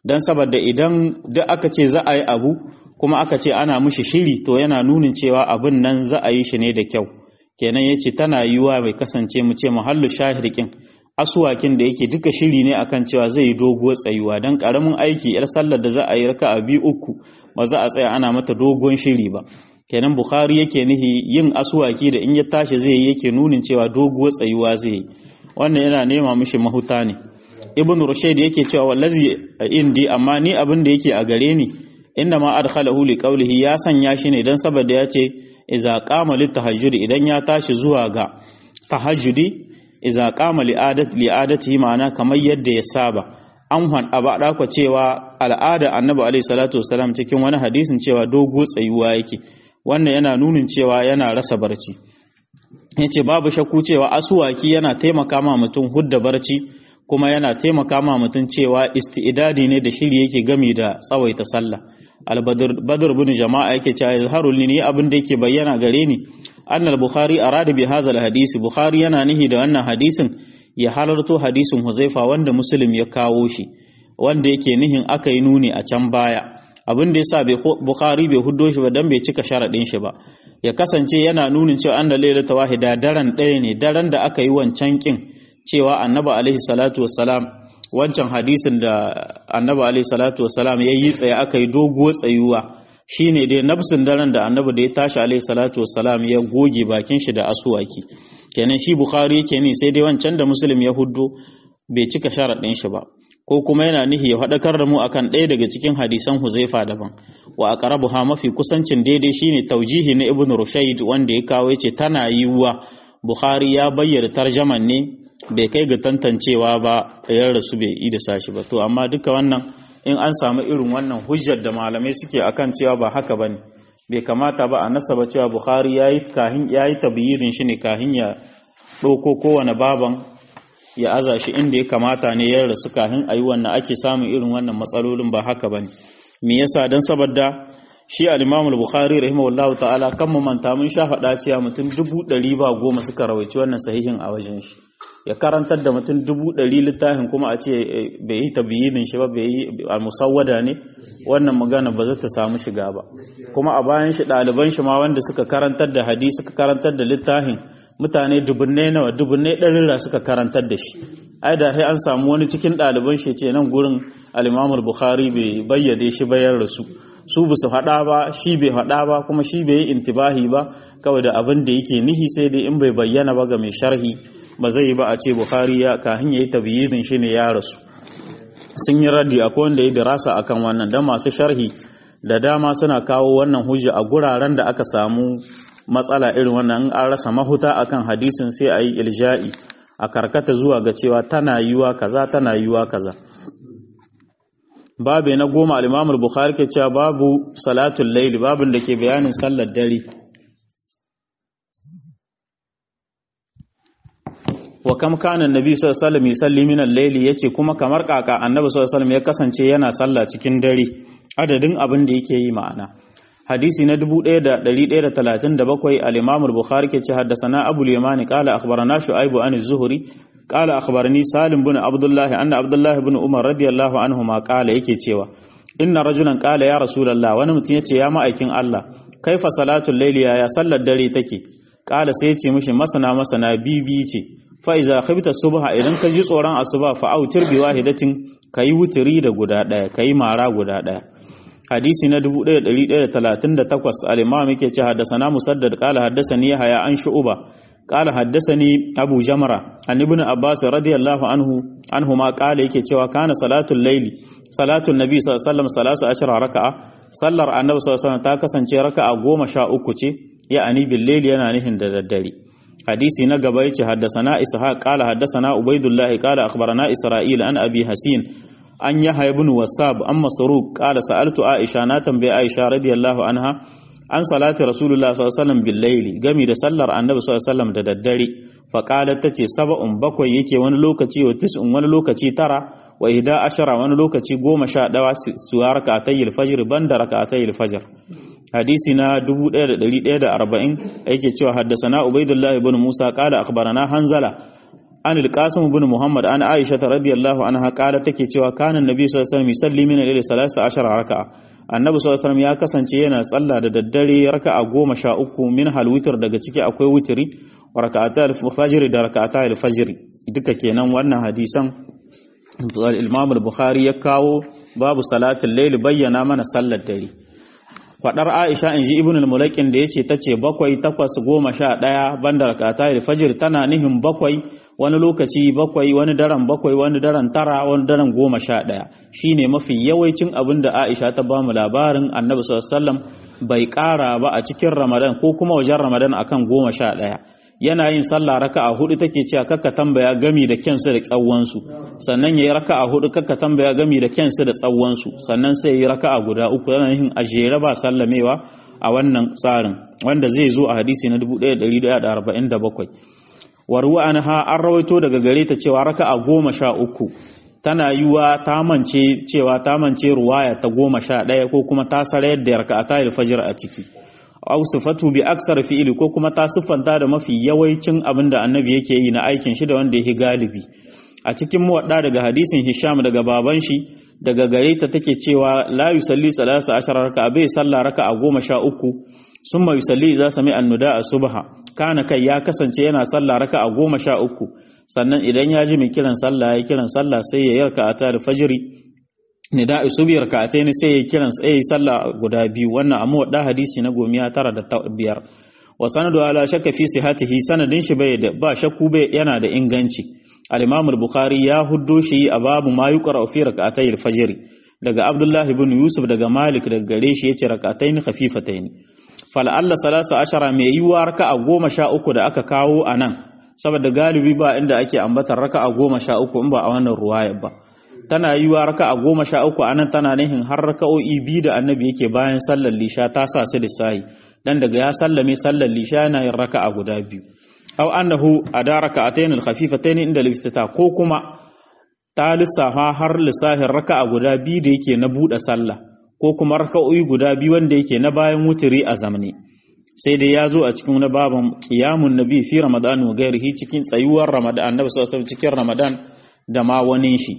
dan saboda idan duk aka ce za a yi abu kuma aka ce ana mushi shiri to yana nunin cewa abin nan za a yi shi ne da kyau kenan yace tana yiwa mai kasance mu ce muhallu shahirkin asuwakin da yake duka shiri ne akan cewa zai yi doguwar tsayuwa dan karamin aiki yar sallar da za a yi raka'a biyu uku ba za a tsaya ana mata dogon shiri ba kenan bukhari yake nihi yin asuwaki da in ya tashi zai yi yake nunin cewa doguwar tsayuwa zai yi wannan yana nema mishi mahuta ne ibn rushayd yake cewa wallazi indi amma ni abin da yake a gare ni inna ma adkhalahu li qawlihi ya sanya shi ne dan saboda ya ce idza qama lit tahajjudi idan ya tashi zuwa ga tahajjudi idza qama li adat li adatihi ma'ana kamar yadda ya saba an han abada ko cewa al'ada annabi alaihi salatu wasalam cikin wani hadisin cewa dogo tsayuwa yake wannan yana nunin cewa yana rasa barci yace babu shakku cewa asuwaki yana taimaka ma mutum hudda barci kuma yana taimaka ma mutum cewa isti'idadi ne da shiri yake gami da tsawaita sallah al-badr bin jama'a yake cewa yazharul ni abin da yake bayyana gare ni annal bukhari arada bi hadha hadisi bukhari yana nihi da wannan hadisin ya halarto hadisin huzaifa wanda muslim ya kawo shi wanda yake nihin aka yi nuni a can baya abin da yasa bai bukhari bai huddo shi ba dan bai cika sharadin shi ba ya kasance yana nunin cewa anna lailata wahida daren ɗaya ne daren da aka yi wancan kin cewa annabi alaihi salatu wassalam wancan hadisin da annabi alaihi salatu wassalam ya yi tsaye aka yi doguwar tsayuwa shine dai nafsin daren da annabi da ya tashi alaihi salatu wassalam ya goge bakin shi da asuwaki kenan shi bukhari yake ni sai dai wancan da muslim ya huddo bai cika sharaɗin shi ba ko kuma yana nihi ya faɗakar da mu akan ɗaya daga cikin hadisan huzaifa daban wa aqrabuha mafi kusancin daidai shine taujihi na ibnu rushayd wanda ya kawo yace tana yiwuwa bukhari ya bayyana tarjaman ne bai kai ga tantancewa ba ya rasu bai yi da sashi ba to amma duka wannan in an samu irin wannan hujjar da malamai suke akan cewa ba haka bane bai kamata ba a nasaba cewa bukhari yayi kahin yayi tabyirin shi ne kahin ya ɗauko kowane baban ya aza shi inda ya kamata ne ya rasu kahin ayi wannan ake samun irin wannan matsalolin ba haka bane me yasa dan saboda shi al-Imam al-Bukhari rahimahullahu ta'ala kan mu manta mun sha faɗa cewa mutum dubu ɗari ba goma suka rawaici wannan sahihin a wajen shi ya karantar da mutum dubu ɗari littafin kuma a ce bai yi tabiyin shi ba bai yi musawwada ne wannan magana ba za ta samu shiga ba kuma a bayan shi ɗaliban shi ma wanda suka karantar da hadisi suka karantar da littafin mutane dubunnai nawa dubunnai ɗarira suka karantar da shi ai da sai an samu wani cikin ɗaliban shi ce nan gurin al bukhari bai bayyade shi bayan rasu su ba su faɗa ba shi bai faɗa ba kuma shi bai yi intibahi ba kawai da abin da yake nihi sai dai in bai bayyana ba ga mai sharhi ba zai yi ba a ce bukhari ya kahin yayi tabyidin shi ne ya rasu sun yi raddi akwai wanda ya dirasa akan wannan dan masu sharhi da dama suna kawo wannan hujja a guraren da aka samu matsala irin wannan in an rasa mahuta akan hadisin sai a yi ilja'i a karkata zuwa ga cewa tana yiwa kaza tana yiwa kaza babu na goma al bukhari ke cewa babu salatul layli babin da ke bayanin sallar dare wa kam kana annabi sallallahu alaihi wasallam yusalli min al-layli yace kuma kamar kaka annabi sallallahu alaihi wasallam ya kasance yana sallah cikin dare adadin abin da yake yi ma'ana hadisi na 1137 al-imam al-bukhari ke ce haddathana abul yamani qala akhbarana shu'aib an az-zuhri qala akhbarani salim bin abdullah anna abdullah bin umar radiyallahu anhuma qala yake cewa inna rajulan qala ya rasulullah wani mutum yace ya ma'aikin Allah kaifa salatul layli ya sallar dare take qala sai yace mishi masana masana bibi ce fa iza khibta subha idan ka ji tsoron asuba fa autir bi wahidatin kayi wutiri da guda daya kayi mara guda daya hadisi na 1138 al-imam yake ce haddathana musaddad qala haddathani yahya an shu'ba qala haddathani abu jamra an ibn abbas radiyallahu anhu anhu ma qala yake cewa kana salatul layli salatul nabi sallallahu alaihi wasallam salasu ashara raka'a sallar annabi sallallahu alaihi wasallam ta kasance raka'a goma sha uku ce ya'ani bil layli yana nihin da daddare hadisi na gaba yace haddathana ishaq qala haddathana ubaidullah qala akhbarana isra'il an abi hasin an yahya ibn wasab an masruq qala sa'altu aisha na tambaye aisha radiyallahu anha an salati rasulullah sallallahu alaihi wasallam bil layli gami da sallar annabi sallallahu alaihi wasallam da daddare fa qalat tace sab'un bakwai yake wani lokaci wa tis'un wani lokaci tara wa ihda ashara wani lokaci goma sha dawa su rak'atayil fajr banda rak'atayil fajr hadisi na 1140 yake cewa haddasana ubaidullah ibn musa qala akhbarana hanzala an al-qasim ibn muhammad an aisha radiyallahu anha qala take cewa kana annabi sallallahu alaihi wasallam yusalli min al-layli 13 raka'a annabi sallallahu alaihi wasallam ya kasance yana tsalla da daddare raka'a goma sha uku min halwitar daga ciki akwai witri wa raka'ata al-fajr da raka'ata al-fajr duka kenan wannan hadisan Imam al-Bukhari ya kawo babu salatul layl bayyana mana sallar dare fadar Aisha inji Ibn al-Mulakin da yace tace bakwai takwas goma sha ɗaya banda raka'ata al-fajr tana nihin bakwai wani lokaci bakwai wani daren bakwai wani daren tara wani daren goma sha ɗaya shine mafi yawancin abin da Aisha ta bamu labarin Annabi sallallahu alaihi wasallam bai ƙara ba a cikin Ramadan ko kuma wajen Ramadan akan goma sha ɗaya yana yin sallah raka'a hudu take cewa kakka tambaya gami da kyansu da tsawonsu sannan yayi raka'a hudu kakka tambaya gami da kyansu da tsawonsu sannan sai yayi raka'a guda uku yana yin ajere ba sallamewa a wannan tsarin wanda zai zo a hadisi na 1147 warwa anha an rawaito daga gare ta cewa raka'a goma sha uku tana yiwa ta mance cewa ta mance ruwaya ta goma sha ɗaya ko kuma ta sarayar da raka'ata fajr a ciki aw sifatu bi aksar fi'ili ko kuma ta siffanta da mafi yawancin abin da annabi yake yi na aikin shi da wanda yake galibi a cikin muwadda daga hadisin hisham daga baban shi daga gare ta take cewa la yusalli salasa ashara raka'a bai salla raka'a goma sha uku summa yusalli za sami annuda a subha kana kai ya kasance yana salla raka'a goma sha uku sannan idan ya ji mai kiran sallah ya kiran sallah sai ya yarka a tare fajiri nida isubi raka'atai ne sai ya kiran sai ya sallah guda biyu wannan amma wadda hadisi na gomiya tara da biyar wa sanadu ala shakka fi sihatihi sanadin shi bai da ba shakku bai yana da inganci al-imam al-bukhari ya huddo shi a babu ma yuqra fi raka'atay al-fajr daga abdullah ibn yusuf daga malik daga gare shi yace raka'atayn khafifatayn fal alla salasa ashara mai yiwa raka'a goma sha uku da aka kawo anan saboda galibi ba inda ake ambatar raka'a goma sha uku in ba a wannan ruwayar ba tana yi wa raka a goma sha uku anan tana nihin har raka'o'i biyu da annabi yake bayan sallar lisha ta sa su lissahi dan daga ya sallame sallar lisha yana yin raka a guda biyu aw annahu ada raka'atayn al-khafifatayn inda al ko kuma ta lissafa har lissahin raka a guda biyu da yake na buɗe sallah ko kuma raka'o'i guda biyu wanda yake na bayan wuturi a zamani sai dai ya zo a cikin na baban qiyamun nabi fi ramadan wa ghairihi cikin tsayuwar ramadan annabi sallallahu alaihi cikin ramadan da ma wani shi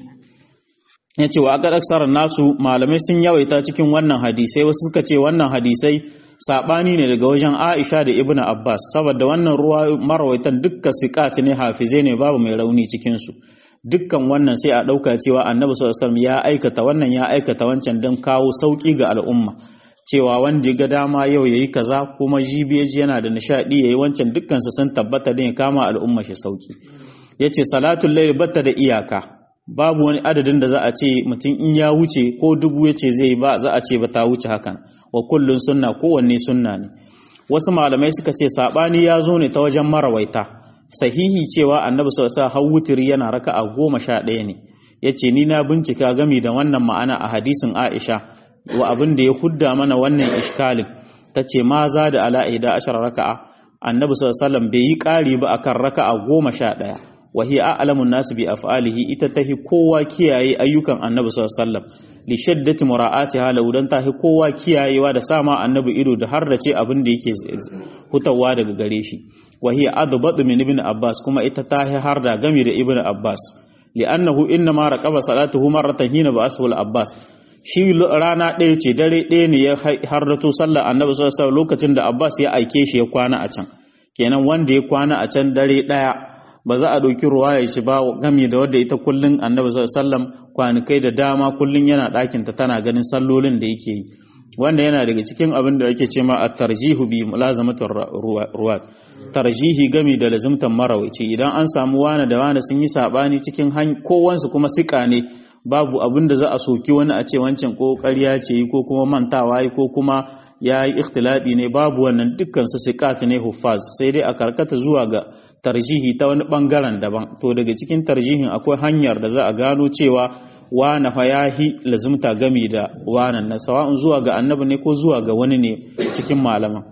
ya ce wa aka aksarar nasu malamai sun yawaita cikin wannan hadisai wasu suka ce wannan hadisai saɓani ne daga wajen aisha da ibn abbas saboda wannan ruwa marawaitan dukka siƙati ne hafizai ne babu mai rauni cikinsu dukkan wannan sai a ɗauka cewa annabi sallallahu ya aikata wannan ya aikata wancan don kawo sauƙi ga al'umma cewa wanda ya ga dama yau yayi kaza kuma jibiyaji yana da nishaɗi yayi wancan dukkan su sun tabbata din ya kama al'umma shi sauƙi yace salatul layl batta da iyaka babu wani adadin da za a ce mutum in ya wuce ko dubu ya ce zai ba za a ce ba ta wuce hakan wa kullun sunna kowanne sunna ne wasu malamai suka ce sabani ya zo ne ta wajen marawaita sahihi cewa annabi sallallahu alaihi wasallam wutiri yana raka'a goma sha ɗaya ne yace ni na bincika gami da wannan ma'ana a hadisin Aisha wa abin da ya hudda mana wannan iskalin tace ma za da ala ida ashara raka'a annabi sallallahu alaihi wasallam bai yi ƙari ba akan raka'a goma sha ɗaya wahi a'lamun nasu bi af'alihi ita tahi kowa kiyaye ayyukan annabi sallallahu alaihi wasallam li shaddati mura'atiha law dan tahi kowa kiyayewa da sama annabi ido da har da ce abin da yake hutawa daga gare shi wahi adbadu min ibn abbas kuma ita tahi har da gami da ibn abbas li'annahu innama raqaba salatuhu marratan hina ba aswal abbas shi rana ɗaya ce dare ɗaya ne ya harrato sallar annabi sallallahu alaihi wasallam lokacin da abbas ya aike shi ya kwana a can kenan wanda ya kwana a can dare ɗaya ba za a ɗauki ruwaya shi ba gami da wadda ita kullun annabi sallam kwanikai da dama kullun yana ɗakinta tana ganin sallolin da yake yi wanda yana daga cikin abin da ake ce ma a tarjihu bi mulazamatul ruwat tarjihi gami da lazimtan marawaici idan an samu wani da wani sun yi sabani cikin kowansu kuma sika ne babu abin da za a soki wani a ce wancan ko ƙarya ce ko kuma mantawa ko kuma ya yi ikhtilati ne babu wannan dukkan su siqat ne huffaz sai dai a karkata zuwa ga tarjihi ta wani bangaren daban to daga cikin tarjihin akwai hanyar da za a gano cewa wana fa yahi lazumta gami da wanan na sawa'un zuwa ga annabi ne ko zuwa ga wani ne cikin malaman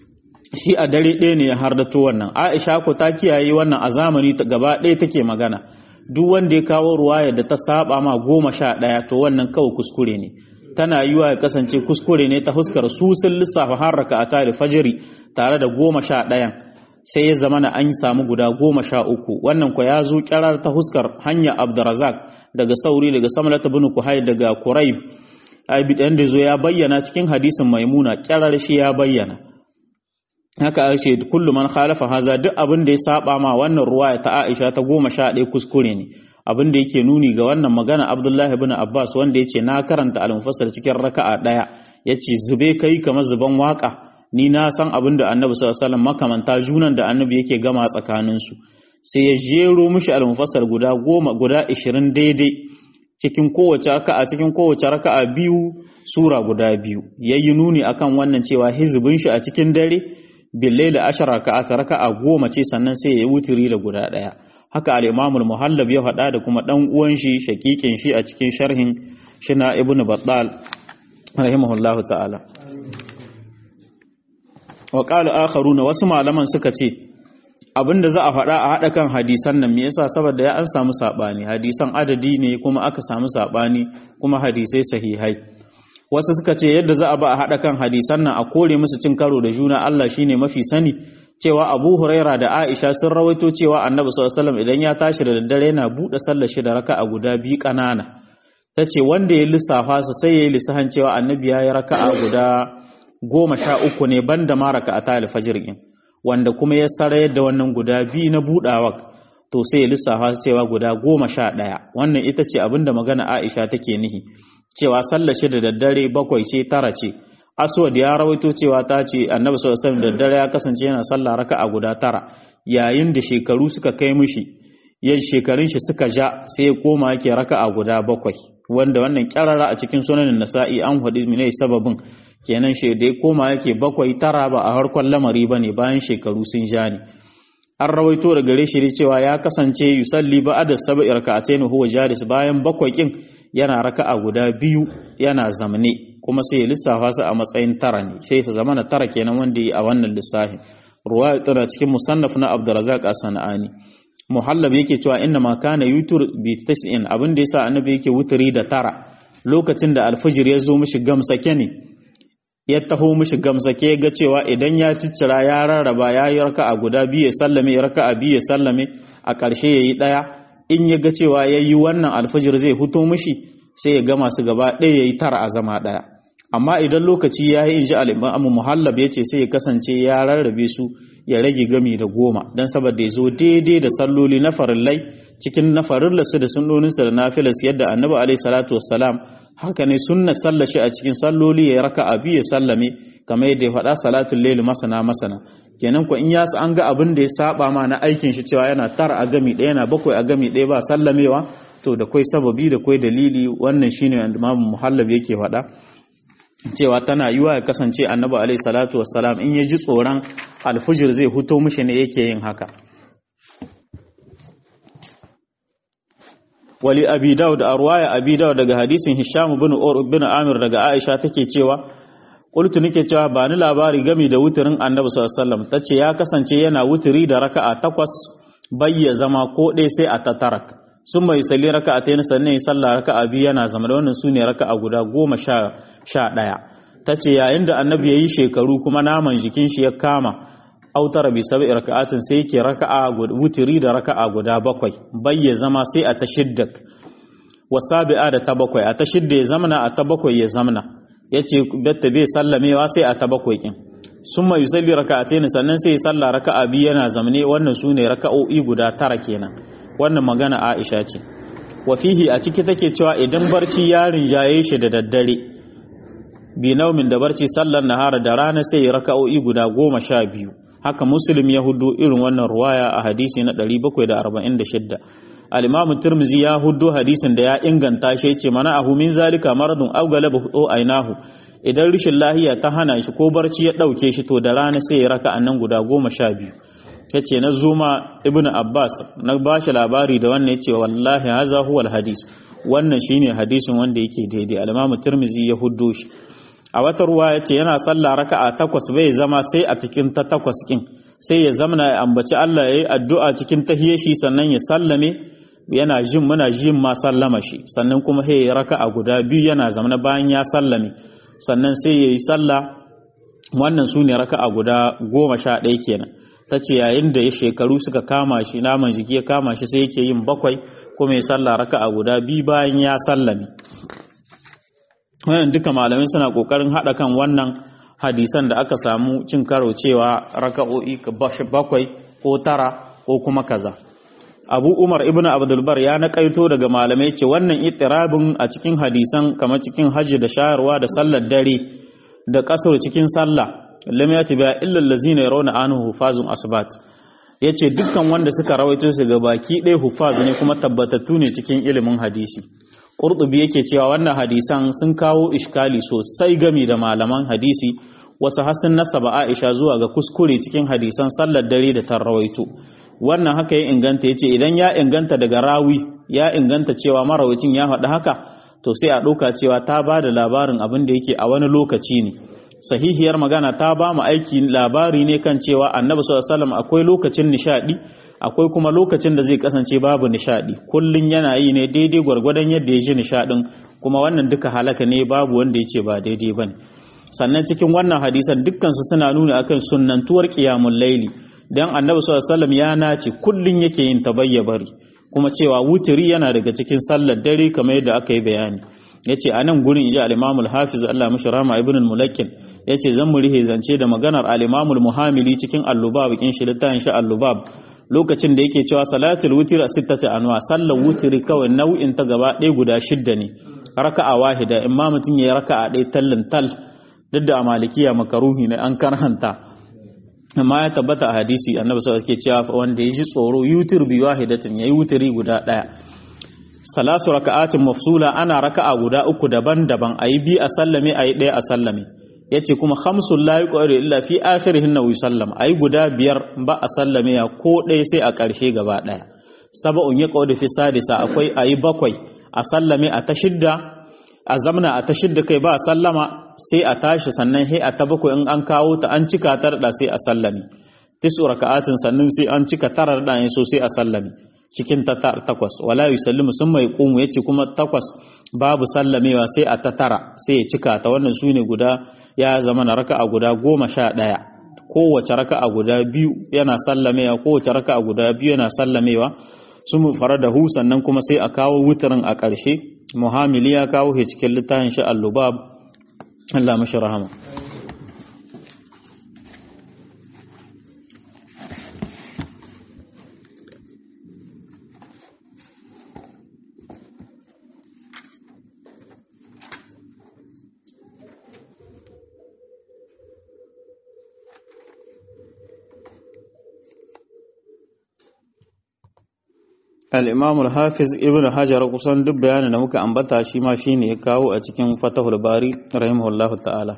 shi a dare ɗaya ne ya hardato wannan aisha ko ta kiyaye wannan a zamani gaba ɗaya take magana duk wanda ya kawo ruwaya da ta saba ma goma sha ɗaya to wannan kawai kuskure ne tana yiwa ya kasance kuskure ne ta huskar su sun lissafa har raka a tare fajiri tare da goma sha ɗayan sai ya zama na an samu guda goma sha uku wannan kwa ya zo kyarar ta huskar hanya abdurazak daga sauri daga samalata bin kuhai daga kuraib ɗan da zo ya bayyana cikin hadisin maimuna kyarar shi ya bayyana haka a ce kullum man khalafa haza duk abin da ya saba ma wannan ruwaya ta aisha ta goma sha ɗaya kuskure ne abin da yake nuni ga wannan magana abdullahi bin abbas wanda ya ce na karanta al-mufassal cikin raka'a ɗaya ya ce zube kai kamar zuban waka ni na san abin da annabi sallallahu alaihi makamanta junan da annabi yake gama tsakaninsu sai ya jero mishi al-mufassal guda goma guda ishirin daidai cikin kowace raka'a cikin kowace raka'a biyu sura guda biyu yayi nuni akan wannan cewa hizbin shi a cikin dare billahi da ashara raka'a ta raka'a goma ce sannan sai ya wutiri da guda daya haka al-imam al-muhallab ya faɗa da kuma dan uwan shi shakikin shi a cikin sharhin shina ibnu battal rahimahullahu ta'ala wa qala akharuna wasu malaman suka ce abinda za a faɗa a haɗa kan hadisan nan me yasa saboda ya an samu sabani hadisan adadi ne kuma aka samu sabani kuma hadisai sahihai wasu suka ce yadda za a ba a haɗa kan hadisan nan a kore musu cin karo da juna Allah shine mafi sani cewa Abu Huraira da Aisha sun rawaito cewa Annabi sallallahu alaihi wasallam idan ya tashi da daddare yana buɗe sallar shi da raka'a guda biyu ƙanana tace wanda ya lissafa su sai ya yi lissahan cewa Annabi ya yi raka'a guda goma sha uku ne banda ma raka'ata al-fajr din wanda kuma ya sarayar da wannan guda biyu na buɗawa to sai ya lissafa cewa guda goma sha ɗaya wannan ita ce abinda magana Aisha take nihi cewa sallar shi da daddare bakwai ce tara ce aswad ya rawaito cewa ta ce annabi sallallahu alaihi wasallam da daddare ya kasance yana sallah raka'a guda tara yayin da shekaru suka kai mishi yan shekarun shi suka ja sai ya koma yake raka'a guda bakwai wanda wannan kyarara a cikin sunanin nasa'i an hadi mene sababin kenan shi da ya koma yake bakwai tara ba a harkon lamari bane bayan shekaru sun ja ne an rawaito da gare shi cewa ya kasance yusalli ba'da sab'i raka'atayn huwa jalis bayan bakwai kin yana raka'a guda biyu yana zamne kuma sai ya lissafa su a matsayin tara ne sai su zama na tara kenan wanda yi a wannan lissafi ruwaya tana cikin musannaf na Abdurrazzaq as-Sanani muhallab yake cewa inna ma kana yutur bi tas'in abin da yasa annabi yake wuturi da tara lokacin da alfajir ya zo mishi gamsake ne ya taho mishi gamsake ga cewa idan ya ciccira ya rarraba ya yi raka'a guda biyu ya sallame raka'a biyu ya sallame a ƙarshe ya yi ɗaya in ya ga cewa ya yi wannan alfajir zai fito mishi sai ya gama su gaba ɗaya ya yi tara a zama ɗaya amma idan lokaci ya yi inji al'imamu muhallab ya ce sai ya kasance ya rarrabe su ya rage gami da goma don saboda ya zo daidai da salloli na farillai cikin na farillarsu da sunnoninsa da nafilas yadda annabi alaihi salatu wassalam haka ne sunna sallashi a cikin salloli ya raka abi ya sallame kamar yadda ya faɗa salatul layl masana masana kenan ko in ya an ga abin da ya saba ma na aikin shi cewa yana tara a gami ɗaya yana bakwai a gami ɗaya ba sallamewa to da kwai sababi da kwai dalili wannan shine imamu muhallab yake faɗa cewa tana yiwa ya kasance annabi alaihi salatu wassalam in ya ji tsoron alfujir zai huto mishi ne yake yin haka wali abi daud a ruwaya abi daud daga hadisin hisham bin ur bin amir daga aisha take cewa qultu nake cewa ba ni labari game da wuturin annabi sallallahu alaihi wasallam tace ya kasance yana wuturi da raka'a takwas bayya zama ko dai sai a tatarak sun mai salli raka'a ta yana sannan sallah raka'a biyu yana zama da wannan sune raka'a guda goma sha sha ɗaya tace yayin da annabi ya yi shekaru kuma naman jikin shi ya kama autara bi sab'i raka'atin sai yake raka'a wutiri da raka'a guda bakwai bayya zama sai a tashiddak wasabi'a da ta bakwai a tashidda ya zamana a ta bakwai ya zamana yace batta bai sallamewa sai a ta bakwai kin summa yusalli raka'atayn sannan sai ya salla raka'a biyu yana zamane wannan sune raka'o'i guda tara kenan wannan magana Aisha ce wa fihi a ciki take cewa idan barci ya rinjaye shi da daddare bi naumin da barci sallar nahara da rana sai raka'o'i guda goma sha biyu haka muslim ya hudu irin wannan ruwaya a hadisi na 746 al-imam tirmizi ya hudu hadisin da ya inganta shi yace mana ahu min zalika maradun aw galaba hudu ainahu idan rishin lahiya ta hana shi ko barci ya dauke shi to da rana sai ya raka annan guda goma sha biyu yace na zuma ibnu abbas na bashi labari da wannan yace wallahi haza huwal hadis wannan shine hadisin wanda yake daidai al-imam tirmizi ya hudu shi a wata ruwa ya ce yana sallah raka'a takwas bai zama sai a cikin ta takwas kin sai ya zamana ya ambaci Allah ya yi addu'a cikin tahiyar shi sannan ya sallame yana jin muna jin ma sallama shi sannan kuma sai ya raka'a guda biyu yana zamana bayan ya sallame sannan sai ya yi sallah wannan su ne raka'a guda goma sha ɗaya kenan ta ce yayin da ya shekaru suka kama shi naman jiki ya kama shi sai yake yin bakwai kuma ya sallah raka'a guda biyu bayan ya sallame wannan duka malamai suna kokarin hada kan wannan hadisan da aka samu cin karo cewa raka'o'i bakwai ko tara ko kuma kaza abu umar ibn abdulbar ya naƙaito daga malamai ce wannan itirabin a cikin hadisan kamar cikin hajji da shayarwa da sallar dare da kasar cikin sallah lam yati ba illa allazina yarawna anhu hufazun asbat yace dukkan wanda suka rawaito su ga baki ɗaya hufaz ne kuma tabbatattu ne cikin ilimin hadisi qurtubi yake cewa wannan hadisan sun kawo iskali sosai gami da malaman hadisi wasu hasan nasaba aisha zuwa ga kuskure cikin hadisan sallar dare da tarrawaito wannan haka ya inganta yace idan ya inganta daga rawi ya inganta cewa marawacin ya faɗi haka to sai a ɗauka cewa ta ba da labarin abin da yake a wani lokaci ne sahihiyar magana ta ba mu aiki labari ne kan cewa annabi sallallahu alaihi akwai lokacin nishadi akwai kuma lokacin da zai kasance babu nishadi kullun yana yi ne daidai gwargwadon yadda ya ji nishadin kuma wannan duka halaka ne babu wanda ya ce ba daidai bane sannan cikin wannan hadisan dukkan su suna nuna akan sunnantuwar qiyamul laili dan annabi sallallahu alaihi ya nace kullun yake yin tabayyabari kuma cewa wutiri yana daga cikin sallar dare kamar yadda aka yi bayani yace a nan gurin inji al-Imam al-Hafiz Allah mishi rahma ibn al-Mulakkin yace zan mu rihe zance da maganar al-Imam al-Muhamili cikin al-Lubab kin shi littafin shi al-Lubab lokacin da yake cewa salatul witr sittati anwa sallar wutiri kawai nau'in ta gaba ɗaya guda shidda ne raka'a wahida imma mutun yayi raka'a ɗaya tallin tal duk da malikiya makaruhi ne an karhanta amma ya tabbata a hadisi annabi sallallahu alaihi wasallam cewa wanda ya ji tsoro yutir bi wahidatin yayi wutiri guda ɗaya salasu raka'atin mafsula ana raka'a guda uku daban-daban ayi bi a sallame ayi ɗaya a sallame yace kuma khamsul la yuqadu illa fi akhirihin wa yusallam ayi guda biyar ba a sallame ya ko ɗaya sai a ƙarshe gaba ɗaya sab'un yaqadu fi sadisa akwai ayi bakwai a sallame a ta shidda a zamna a ta shidda kai ba sallama sai a tashi sannan sai a ta bakwai in an kawo ta an cika ta da sai a sallame tisu raka'atin sannan sai an cika tarar da so sai a sallame cikin ta takwas wala yusallimu sun mai kumu yace kuma takwas babu sallamewa sai a ta tara sai ya cika ta wannan sune guda ya zama na raka'a guda goma sha ɗaya kowace raka'a guda biyu yana sallamewa kowace raka'a guda biyu yana sallamewa sun fara da hu sannan kuma sai a kawo wutarin a ƙarshe muhammili ya kawo shi cikin littafin shi al-lubab Allah mashi rahama al'imamul hafiz ibn hajar kusan duk bayanin da muka ambata shi ma shi ne ya kawo a cikin fatahul bari rahimahullahu ta'ala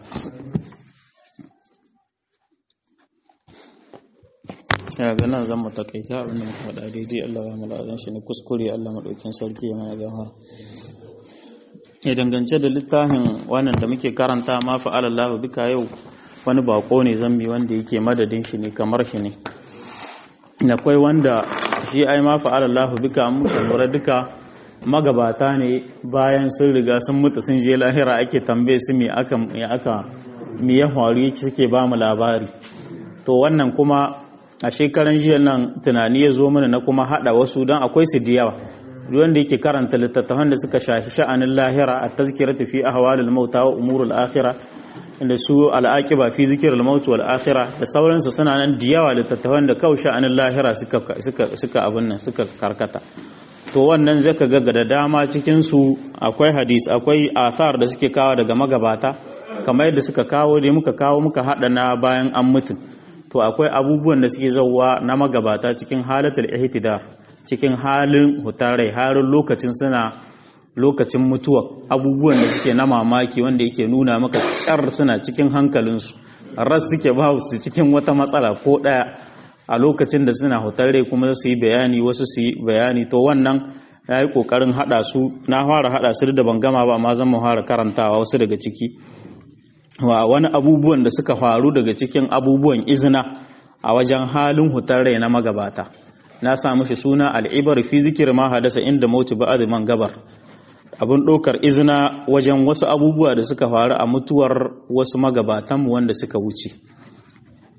ya ga nan zan matakaita abinda muka faɗa daidai Allah ya mula'adun shi ne kuskure Allah maɗaukin sarki ya mana gahar ya dangance da littafin wannan da muke karanta ma fa'alallahu bika yau wani bako ne zambi wanda yake madadin shi ne kamar shi ne akwai wanda shi ai ma fa'ala Allahu bika muka lura duka magabata ne bayan sun riga sun mutu sun je lahira ake tambaye su me aka me aka me ya faru suke ba mu labari to wannan kuma a shekaran jiya nan tunani ya zo mana na kuma hada wasu don akwai su da yawa wanda yake karanta littattafan da suka shafi sha'anin lahira a tazkiratu fi ahwalil mauta wa umurul akhirah da su al'aqiba fi zikril maut wal akhirah da sauransu suna nan da yawa littattafan da kawai sha'anin lahira suka suka suka abin nan suka karkata to wannan zaka ga da dama cikin su akwai hadis akwai athar da suke kawo daga magabata kamar yadda suka kawo da muka kawo muka hada na bayan an mutu to akwai abubuwan da suke zauwa na magabata cikin halatul ihtida cikin halin hutarai halin lokacin suna lokacin mutuwa abubuwan da suke na mamaki wanda yake nuna maka kyar suna cikin hankalinsu ras suke ba su cikin wata matsala ko daya a lokacin da suna hutare kuma su yi bayani wasu su yi bayani to wannan ya yi kokarin hada su na fara hada su da ban gama ba ma zan mu fara karantawa wasu daga ciki wa wani abubuwan da suka faru daga cikin abubuwan izina a wajen halin hutare na magabata na samu shi suna al'ibar fi zikir ma hadasa inda mautu ba'ad man gabar abin ɗaukar izina wajen wasu abubuwa da suka faru a mutuwar wasu magabatanmu wanda suka wuce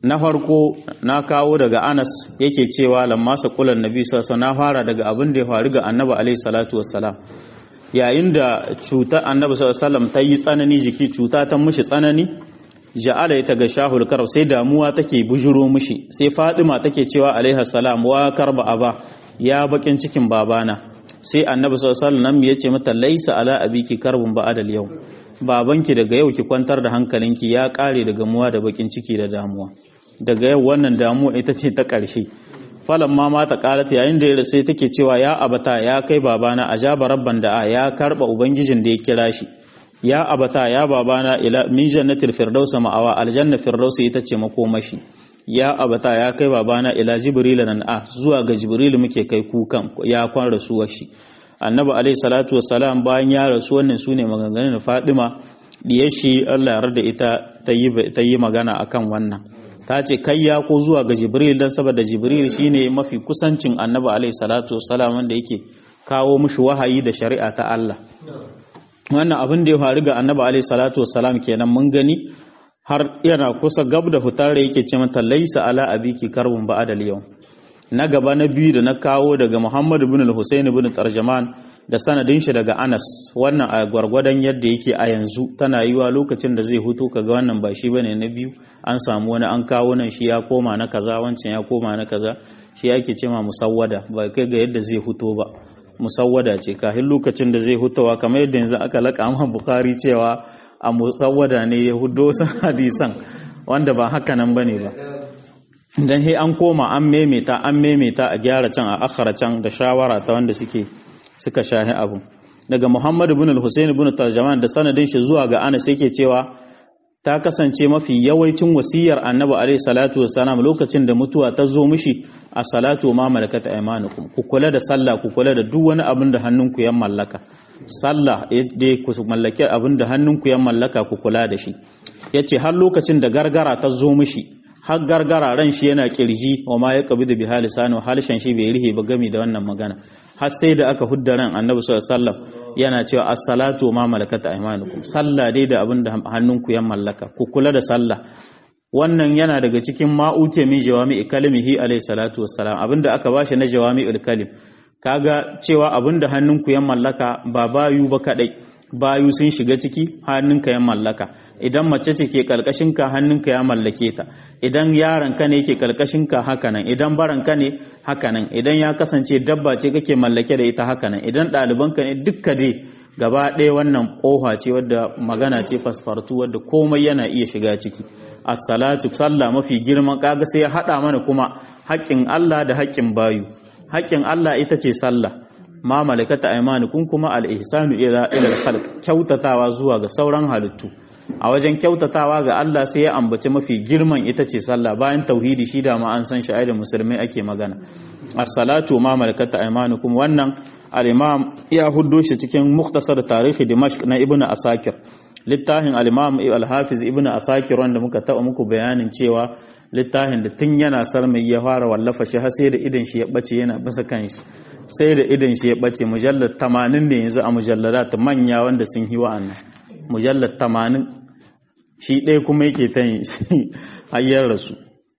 na farko na kawo daga Anas yake cewa lamma saqulan nabi sallallahu na fara daga abin da ya faru ga annabi alaihi salatu wassalam yayin da cutar annabi sallallahu ta yi tsanani jiki cuta ta mushi tsanani ja'ala ta ga shahul karb sai damuwa take bujuro mushi sai Fatima take cewa alaihi salam wa karba aba ya bakin cikin babana sai annabi sallallahu alaihi wasallam ya ce mata laisa ala abiki karbun ba'adal yau babanki daga yau ki kwantar da hankalinki ya kare daga muwa da bakin ciki da damuwa daga yau wannan damuwa ita ce ta ƙarshe falan ma mata ƙarata yayin da ya sai take cewa ya abata ya kai babana ajaba rabban da ya karba ubangijin da ya kira shi ya abata ya babana ila min jannatil firdaus ma'awa aljanna firdaus ita ce makomashi ya abata ya kai babana ila jibril nan a zuwa ga jibril muke kai kukan ya kwan rasuwar shi annabi alaihi salatu wassalam bayan ya rasu wannan sune maganganun Fadima diyar shi Allah ya yarda ita ta yi magana akan wannan ta ce kai ya ko zuwa ga jibril dan saboda jibril shine mafi kusancin annabi alaihi salatu wassalam wanda yake kawo mushi wahayi da shari'a ta Allah wannan abin da ya faru ga annabi alaihi salatu wassalam kenan mun gani har yana kusa gab da fitar da yake ce mata laisa ala abiki karbun ba'adal yau na gaba na biyu da na kawo daga Muhammad ibn al-Husayn ibn Tarjaman da sanadin shi daga Anas wannan a gwargwadon yadda yake a yanzu tana yiwa lokacin da zai hutu kaga wannan ba shi bane na biyu an samu wani an kawo nan shi ya koma na kaza wancan ya koma na kaza shi yake ce ma musawwada ba kai ga yadda zai huto ba musawwada ce kafin lokacin da zai hutawa kamar yadda yanzu aka laka ma Bukhari cewa a musawwada ne ya hudo hadisan wanda ba haka nan bane ba dan he an koma an memeta an memeta a gyara can a akhara can da shawara ta wanda suke suka shahi abu daga Muhammad ibn al-Husayn ibn Tarjaman da sanadin shi zuwa ga Anas yake cewa ta kasance mafi yawancin wasiyar Annabi alaihi salatu wassalam lokacin da mutuwa ta zo mishi a salatu ma malakat aymanukum ku kula da sallah ku kula da duk wani abin da hannunku ya mallaka sallah dai ku mallaki abin da hannunku ya mallaka ku kula da shi yace har lokacin da gargara ta zo mishi har gargara ran shi yana kirji wa ma ya kabi da bihali sanu halshen shi bai rihe ba gami da wannan magana har sai da aka hudda ran annabi sallallahu alaihi wasallam yana cewa as-salatu ma malakat aymanukum sallah dai da abin da hannunku ya mallaka ku kula da sallah wannan yana daga cikin ma'ute min jawami'i kalimihi alaihi salatu wassalam abinda aka bashi na jawami'ul kalim kaga cewa abinda hannunku ya mallaka ba bayu ba kadai bayu sun shiga ciki hannunka ya mallaka idan mace ce ke ka hannunka ya mallake ta idan yaronka ne yake ka hakanan idan baranka ne hakanan idan ya kasance dabba ce kake mallake da ita hakanan idan ɗalibanka ne dukka dai gaba ɗaya wannan ƙofa ce wadda magana ce fasfartu wadda komai yana iya shiga ciki as-salatu sallah mafi girman kaga sai ya haɗa mana kuma haƙƙin Allah da haƙƙin bayu haƙƙin Allah ita ce sallah ma malakata aymanukum kuma al-ihsanu ila ila al-khalq kyautatawa zuwa ga sauran halittu a wajen kyautatawa ga Allah sai ya ambaci mafi girman ita ce sallah bayan tauhidi shi da ma an san shi da musulmai ake magana as-salatu ma malakata aymanukum wannan al-imam ya huddo shi cikin muktasar tarihi dimashq na ibnu asakir littafin al-imam al-hafiz ibnu asakir wanda muka taɓa muku bayanin cewa littafin da tun yana sarmai ya fara wallafa shi har sai da idan shi ya bace yana basa kanshi sai da idan shi ya bace mujallar 80 ne yanzu a mujalladat manya wanda sun yi wa'annan mujallar 80 shi ɗaya kuma yake ta yin shi hayyar rasu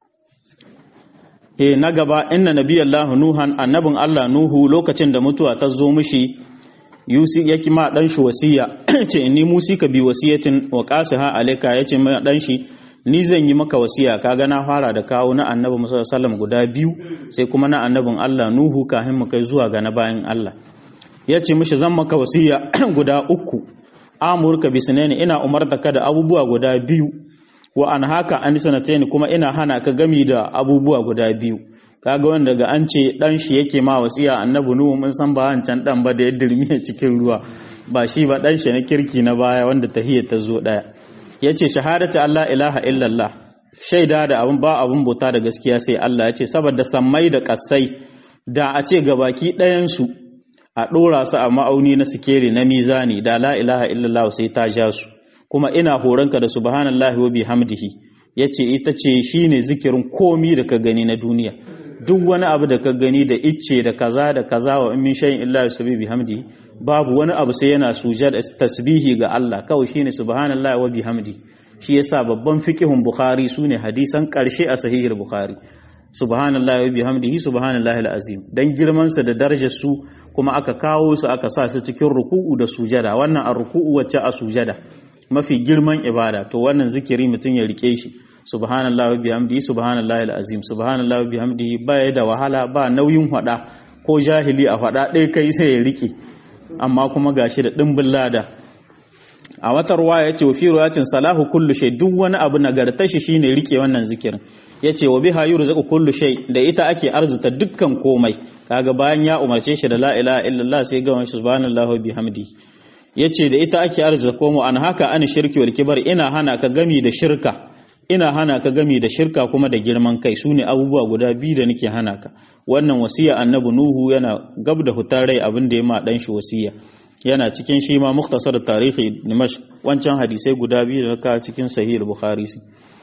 e na gaba inna nabiyallahu nuhan annabin Allah nuhu lokacin da mutuwa ta zo mishi yusi yake ma dan shi wasiya ce inni musi ka bi wasiyatin wa qasiha alayka yace ma dan shi ni zan yi maka wasiya kaga na fara da kawo na annabi musa sallam guda biyu sai kuma na annabin Allah nuhu kafin mu kai zuwa ga na bayan Allah yace mishi zan maka wasiya guda uku amurka bisnani ina umarta ka da abubuwa guda biyu wa an haka an sanatayn kuma ina hana ka gami da abubuwa guda biyu kaga wanda ga an ce dan shi yake ma wasiya annabi nuhu mun san ba wancan dan ba da ya dirmiye cikin ruwa ba shi ba dan shi na kirki na baya wanda tahiyya ta zo daya yace shahadatu Allah ilaha illallah shaida da abun ba abun bauta da gaskiya sai Allah yace saboda sammai da kasai da a ce gabaki ɗayan su a ɗora su a ma'auni na sikeri na mizani da la ilaha illallah sai ta ja su kuma ina horonka da subhanallahi wa bihamdihi yace ita ce shine zikirin komi da ka gani na duniya duk wani abu da ka gani da icce da kaza da kaza wa in min shay'in illa yusabbihu bihamdihi babu wani abu sai yana sujada tasbihi ga Allah kawai shine subhanallahi wa bihamdi shi yasa babban fiqihun bukhari sune hadisan karshe a sahihul bukhari subhanallahi wa bihamdihi subhanallahi alazim dan girman sa da darajar su kuma aka kawo su aka sa su cikin ruku'u da sujada wannan a ruku'u wacce a sujada mafi girman ibada to wannan zikiri mutum ya rike shi subhanallahi wa bihamdihi subhanallahi alazim subhanallahi wa bihamdihi ba da wahala ba nauyin hada ko jahili a fada ɗaya kai sai ya rike amma kuma gashi da dimbin lada a wata ruwa ya ce wa fi ruwayatin salahu kullu shay duk wani abu nagartar shi shine rike wannan zikirin ya ce wa biha yurzaku kullu shay da ita ake arzuta dukkan komai kaga bayan ya umarce shi da la ilaha illallah sai ga wani subhanallahi wa bihamdi yace da ita ake arzuta komo an haka an shirki wal kibar ina hana ka gami da shirka ina hana ka gami da shirka kuma da girman kai sune abubuwa guda biyu da nake hana ka wannan wasiya annabi nuhu yana gab da hutar rai abin da ya ma dan shi wasiya yana cikin shi ma muktasar tarihi dimash wancan hadisai guda biyu da ka cikin sahih bukhari